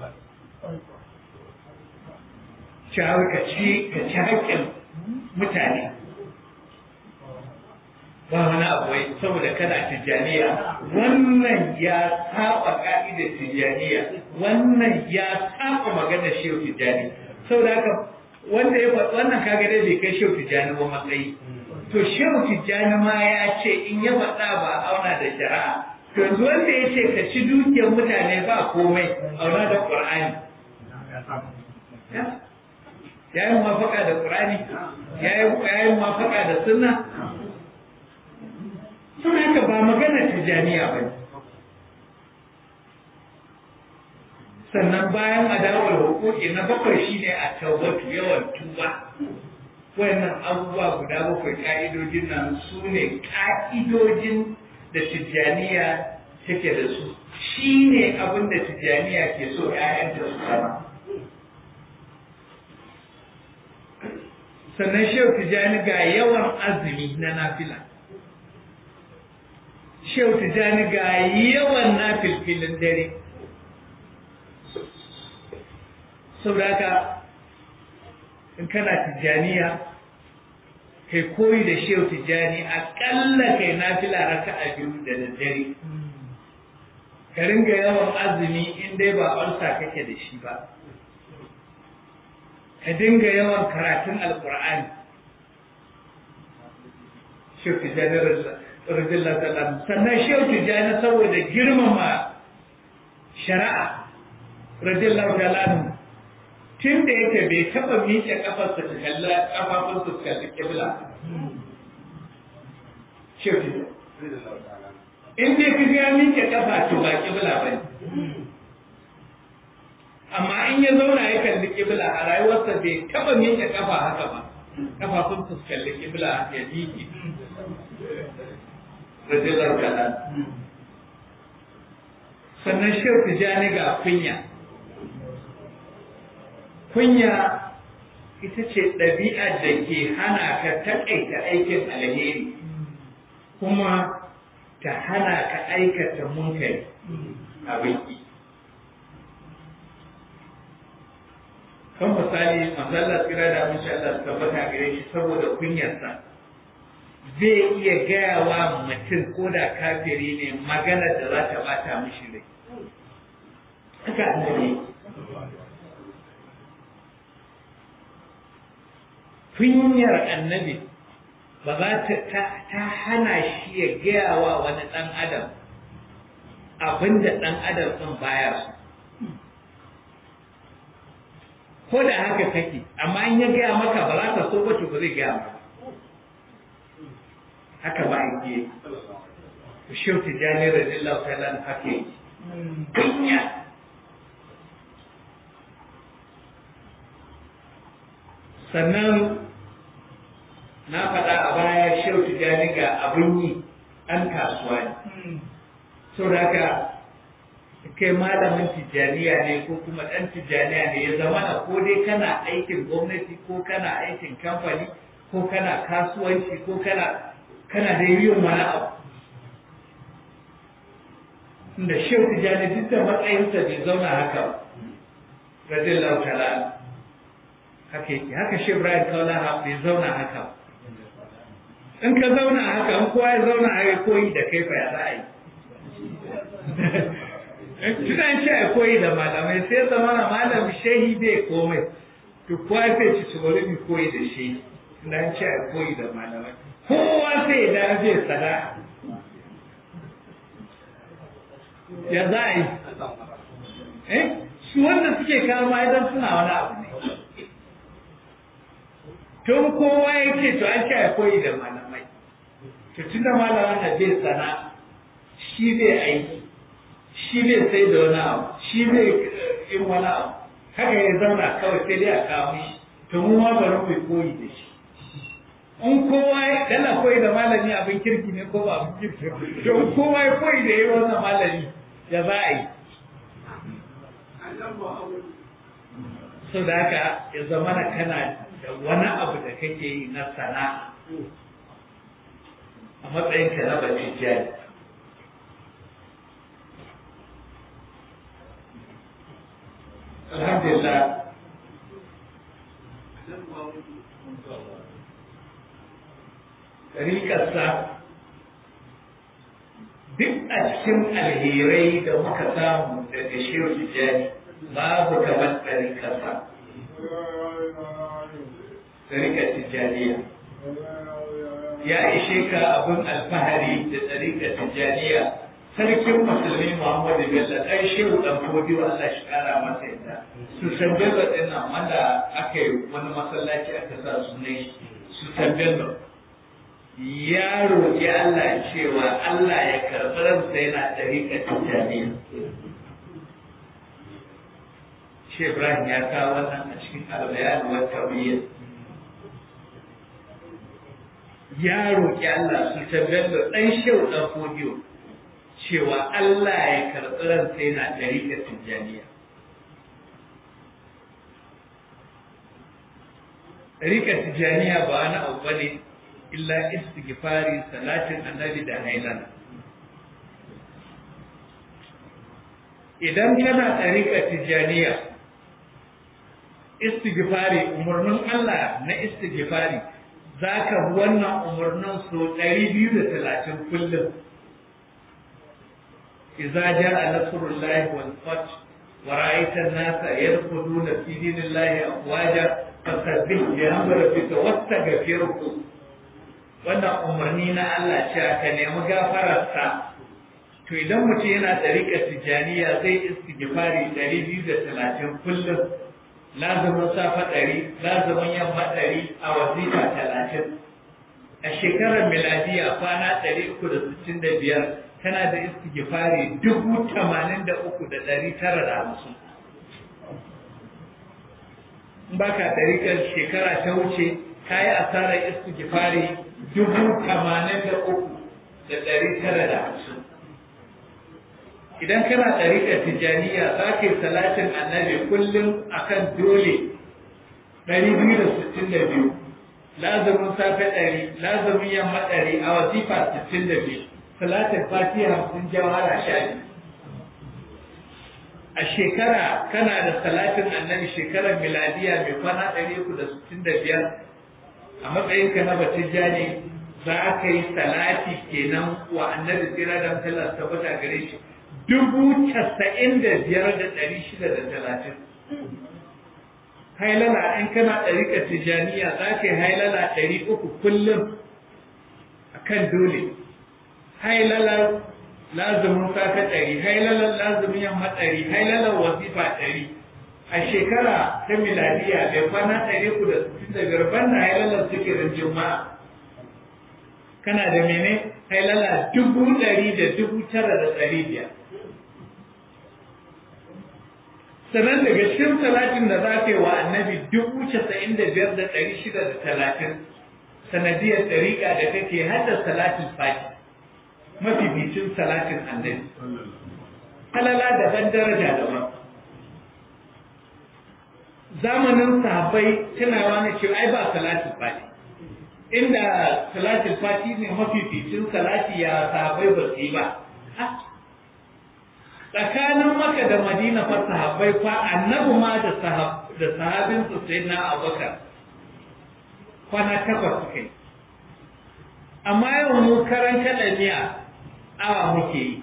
Shawar ka ci ka ci haƙƙin mutane ba wani abu wai saboda kana tijjaniya wannan ya saba ka'idar tijjaniya wannan ya saba magana shehu tijjani saboda haka wanda ya faɗi wannan kaga dai bai kai shehu tijjani ba matsayi to shehu tijjani ma ya ce in ya faɗa ba auna da shari'a to yanzu wanda ya ce ka ci dukiyar mutane ba komai auna da ƙur'ani ya yi mafaka da ƙur'ani ya yi mafaka da sunna sun haka ba magana tijjaniya ba sannan bayan adawar hukuki na bakwai shine a taubatu yawan tuba wannan abubuwa guda bakwai ka'idojin nan su ne ka'idojin da tijjaniya take da su shi ne abin da tijjaniya ke so ‘ya'yanta su sama sannan shehu tijjani ga yawan azumi na nafila shehu tijjani ga yawan nafilfilin dare saboda haka in kana tijjaniya kai koyi da shehu tijjani aƙalla kai nafila raka a biyu da daddare ka ringa yawan azumi in dai ba ulsa kake da shi ba ka dinga yawan karatun alƙur'ani shehu tijjani radiyallahu ta'ala sannan shehu tijjani saboda girmama shari'a radiyallahu ta'ala tun da yake bai taɓa miƙe ƙafarsa ta kalla ƙafafunsa su kalli ƙibla shehu in dai ka ga miƙe ƙafa to ba ƙibla ba ne amma in ya zauna ya kalli ƙibla a rayuwarsa bai taɓa miƙe ƙafa haka ba ƙafafunsa su kalli ƙibla ya miƙe radiyallahu ta'ala sannan shehu tijani ga kunya kunya ita ce ɗabi'ar da ke hana ka taƙaita aikin alheri kuma ta hana ka aikata munkari a baki kan misali masallar tsira da mun Allah su tabbata gare shi saboda kunyarsa zai iya gaya wa mutum ko da kafiri ne magana da za ta bata mishi rai haka annabi kunyar annabi ba za ta ta hana shi ya gaya wa wani ɗan adam abinda ɗan adam ɗin baya su ko da haka kake amma in ya gaya maka ba za ka so ba to ba zai gaya maka haka ba yake shehu tijjani radiyallahu ta'ala haka yake kunya sannan na faɗa a baya shehu tijjani ga abin yi ɗan kasuwa ne sau da haka kai malamin tijjaniya ne ko kuma ɗan tijjaniya ne ya zama na ko dai kana aikin gwamnati ko kana aikin kamfani ko kana kasuwanci ko kana kana da yin wani abu da shehu tijjani duk da matsayinsa bai zauna haka radiyallahu ta'ala haka yake haka shi Ibrahim Kaula bai zauna haka in ka zauna haka in kowa ya zauna a koyi da kai fa ya za a yi tunan ce a koyi da malamai sai zama na malam shehi bai komai to kowa sai ci ci bari mu koyi da shehi tunan ce a koyi da malamai kowa sai da zai sana'a ya za a yi eh su wanda suke kama idan suna wani abu ne tun kowa yake to an ce a koyi da malamai to tun da malaman da bai sana shi bai aiki shi bai sai da wani abu shi bai yin wani abu haka ya zauna kawai sai dai a kawo shi to mu ma bari mu koyi da shi in kowa ya dana koyi da malami abin kirki ne ko ba abin kirki to in kowa ya koyi da yi wannan malami ya za a yi so da haka ya zama na kana da wani abu da kake yi na sana'a a matsayin ka na bacin jari alhamdulillah rikarsa duk a cikin alherai da muka samu daga shehu tijjani babu kamar ɗarikarsa ɗarikar tijjaniya ya ishe ka abin alfahari da ɗarikar tijjaniya sarkin musulmi muhammadu bello ɗan shehu ɗan fodiyo allah shi ƙara masa yadda su san bello ɗin nan wanda aka yi wani masallaci aka sa sunan su san bello ya roƙi allah cewa allah ya karɓi ransa yana ɗarikar tijjaniya shi ibrahim ya kawo wannan a cikin albayan wa tabiyyar ya roƙi Allah su tabbatar ɗan shehu ɗan fodiyo cewa Allah ya karɓi ransa yana ɗariƙar tijjaniya. Ɗariƙar tijjaniya ba wani abu ba ne illa istighfari salatin annabi da hailana. Idan kana ɗariƙar tijjaniya, istighfari umarnin Allah na istighfari za ka bi wannan umarnin so ɗari biyu da talatin kullum. Iza ja a Nasrullahi wal Fath wa ra'aita an-nasa yadkhuluna fi dinillahi afwaja fasabbih bihamdi rabbika wastaghfirhu. Wannan umarni na Allah ce ka nemi gafararsa. To idan mutum yana ɗariƙar tijaniya zai istighfari ɗari biyu da talatin kullum. lazumin safa ɗari lazumin yamma ɗari a wazifa talatin a shekarar miladiya kwana ɗari uku da sittin da biyar tana da istighfari dubu tamanin da uku da ɗari tara da hamsin in ba ka ɗarikar shekara ta wuce ka yi asarar istighfari dubu tamanin da uku da ɗari tara da hamsin idan kana ɗariƙar tijjaniya za ka yi salatin annabi kullum akan dole ɗari biyu da sittin da biyu lazumin safe ɗari lazumin yamma ɗari a wasifa sittin da biyu salatin fatiha hamsin jawara sha biyu a shekara kana da salatin annabi shekarar miladiya mai kwana ɗari uku da sittin da biyar a matsayinka na batijjani za ka yi salati kenan wa annabi tsira da mutallar tabbata gare shi dubu casa'in da biyar da ɗari shida da talatin. Hailala in kana ɗarika tijaniya za ka yi hailala ɗari uku kullum a kan dole. Hailalar lazumin safe ɗari, hailalar lazumin yamma ɗari, hailalar wasifa ɗari. A shekara ta miladiya bai kwana ɗari uku da sittin da biyar banda hailalar zikirin juma'a. Kana da mene? Hailala dubu ɗari da dubu tara da ɗari biyar. sannan daga cikin talatin da za ka yi wa annabi dubu casa'in da biyar da ɗari shida da talatin sanadiyar ɗariƙa da kake hada salatin fati mafificin salatin annabi halala daban daraja daban zamanin sahabbai tunawa na cewa ai ba salatin fati inda salatin fati ne mafificin salati ya sahabbai ba su yi ba tsakanin maka da madina fa sahabbai fa annabi ma da sahab da sahabin su sai na abubakar kwana takwas suka yi amma yau mu karan kaɗa miya awa muke yi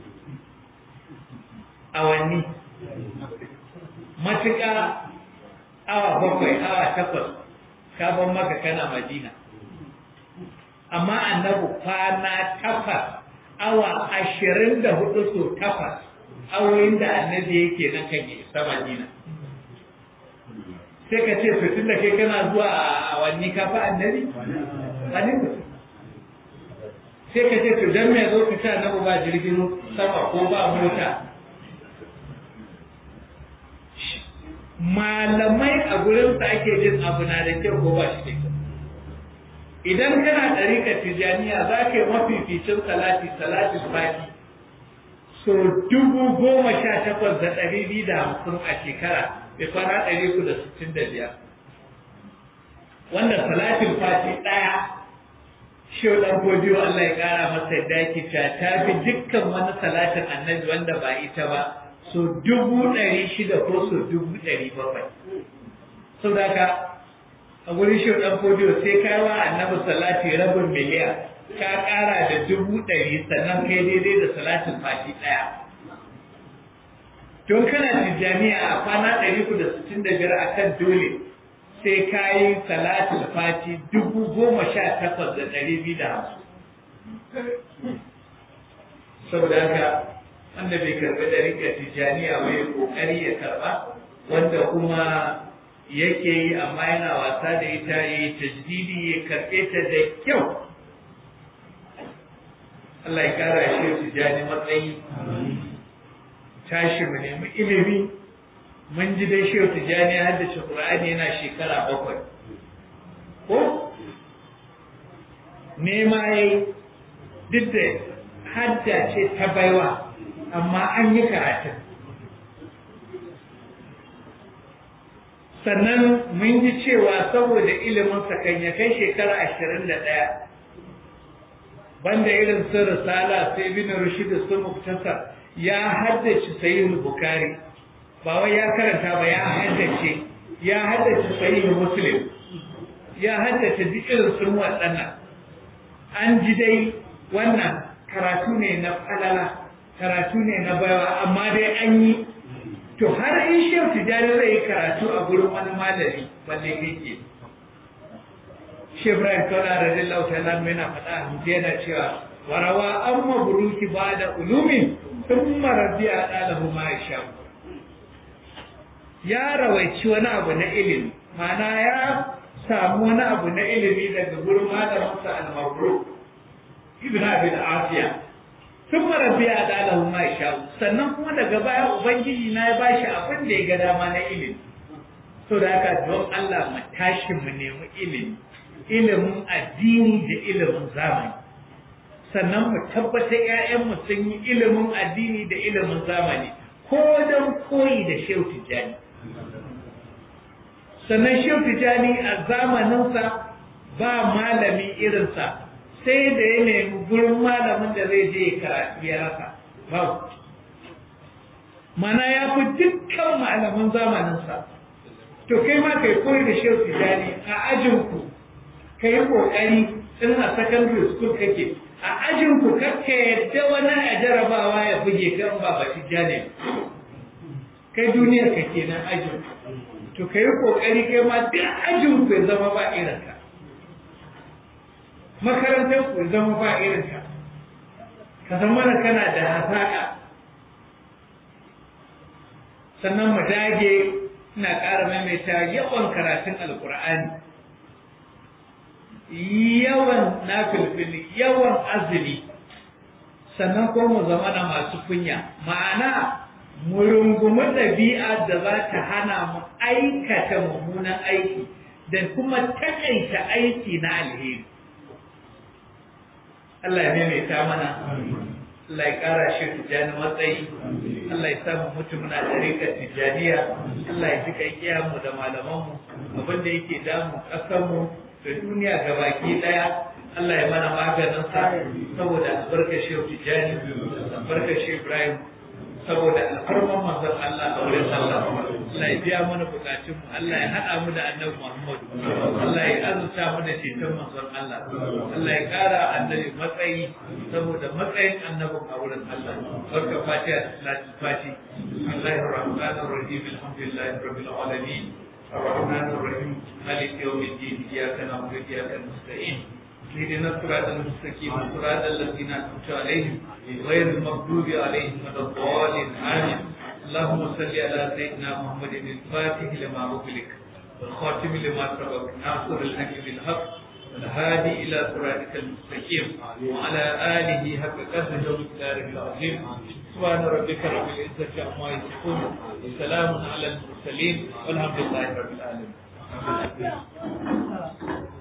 awanni matuƙa awa bakwai awa takwas ka maka kana madina amma annabi kwana takwas awa ashirin da hudu so takwas awoyin da annabi yake nan kan isa madina sai ka ce fitin da kai kana zuwa a awanni ka fa annabi wani sai ka ce to dan me zo ka ta annabi ba jirgin sama ko ba mota malamai a gurin sa ake jin abu na da kyau ko ba shi da kyau idan kana ɗarika tijaniya za ka yi mafificin salati salati fati so dubu goma sha takwas da ɗari biyu da hamsin a shekara bai kwana ɗari uku da sittin da biyar wanda salatin fati ɗaya shi ɗan godiyo Allah ya ƙara masa yadda yake cewa ta fi dukkan wani salatin annabi wanda ba ita ba so dubu ɗari shida ko so dubu ɗari bakwai saboda haka a gurin shi ɗan fodiyo sai ka wa annabi salati rabin miliyan ka ƙara da dubu ɗari sannan kai daidai da salatin fati ɗaya don kana tijjaniya a kwana ɗari ku da sittin da biyar a kan dole sai ka yi salatul fati dubu goma sha takwas da ɗari biyu da hamsin saboda haka wanda bai karɓi ɗariƙar tijjaniya ba ya ƙoƙari ya karɓa wanda kuma yake yi amma yana wasa da ita ya yi tajdidi ya karɓe ta da kyau Allah ya ƙara shi tijjani matsayi tashi mu nemi ilimi mun ji dai shehu tijjani ya haddace Qur'ani yana shekara bakwai ko nema yayi duk da hadda ce ta baiwa amma an yi karatun sannan mun ji cewa saboda ilimin kan ya kai shekara ashirin da ɗaya banda irin su risala sai bin rushid su muktasar ya haddace sahihul bukhari ba wai ya karanta ba ya haddace ya haddace sahihul muslim ya haddace duk irin sun waɗannan an ji dai wannan karatu ne na falala karatu ne na baiwa amma dai an yi to har in shehu tijjani zai yi karatu a gurin wani malami balle kake shi ibrahim kaula radiyallahu ta'ala yana faɗa a hutu yana cewa warawa an mabruki ba da ulumin sun marabiya ɗalahu ma ya ya rawaici wani abu na ilimi mana ya samu wani abu na ilimi daga gurin malaminsa al-mabruk ibn abi al-afiya sun marabiya ɗalahu ma ya sannan kuma daga baya ubangiji na ya bashi abin da ya ga dama na ilimi so da haka don Allah mu tashi mu nemi ilimi ilimin addini da ilimin zamani sannan mu tabbatar ‘ya'yanmu sun yi ilimin addini da ilimin zamani ko don koyi da shehu tijjani sannan shehu tijjani a zamaninsa ba malami irinsa sai da ya nemi gurin malamin da zai je karatu ya rasa babu mana ya fi dukkan malaman zamaninsa to kai ma kai koyi da shehu tijjani a ajinku ka yi ƙoƙari in a secondary school kake a ajin ku kakka yadda wani a jarabawa ya buge kan ba ba ne kai duniyar ka kenan ajin to ka yi ƙoƙari kai ma duk ajin ku ya zama ba irin ka makarantar ku ya zama ba irin ka ka zama da kana da hazaƙa sannan mu dage ina ƙara maimaita yawan karatun alƙur'ani yawan nafilfili yawan azumi sannan ko mu zama na masu kunya ma'ana mu rungumi ɗabi'a da za ta hana mu aikata mummunan aiki da kuma takaita aiki na alheri Allah ya maimaita mana Allah ya ƙara shi tijjani matsayi Allah ya samu mutu muna tarikar tijjaniya Allah ya jika iyayenmu da malamanmu abinda yake damu ƙasarmu da duniya gabaki daya Allah ya mana maganin sa saboda albarkar Shehu Tijani albarkar Shehu Ibrahim saboda alfarman manzon Allah a wurin Allah Allah ya biya mana bukatun mu Allah ya hada mu da Annabi Muhammad Allah ya azurta mu da ceton manzon Allah Allah ya kara annabi matsayi saboda matsayin annabin a wurin Allah barka fatiha da salatul fati Bismillahir Rahmanir Rahim Alhamdulillahi Rabbil Alamin الرحمن الرحيم مالك يوم الدين إياك نعبد وإياك نستعين اهدنا الصراط المستقيم صراط الذين أنعمت عليهم غير المغضوب عليهم ولا الضالين آمين اللهم صل على سيدنا محمد الفاتح لما أغلق والخاتم لما سبق ناصر الحق بالحق والهادي إلى صراطك المستقيم وعلى آله حق قدره ومقداره العظيم سبحان ربك رب العزة عما يصفون وسلام على المرسلين والحمد لله رب العالمين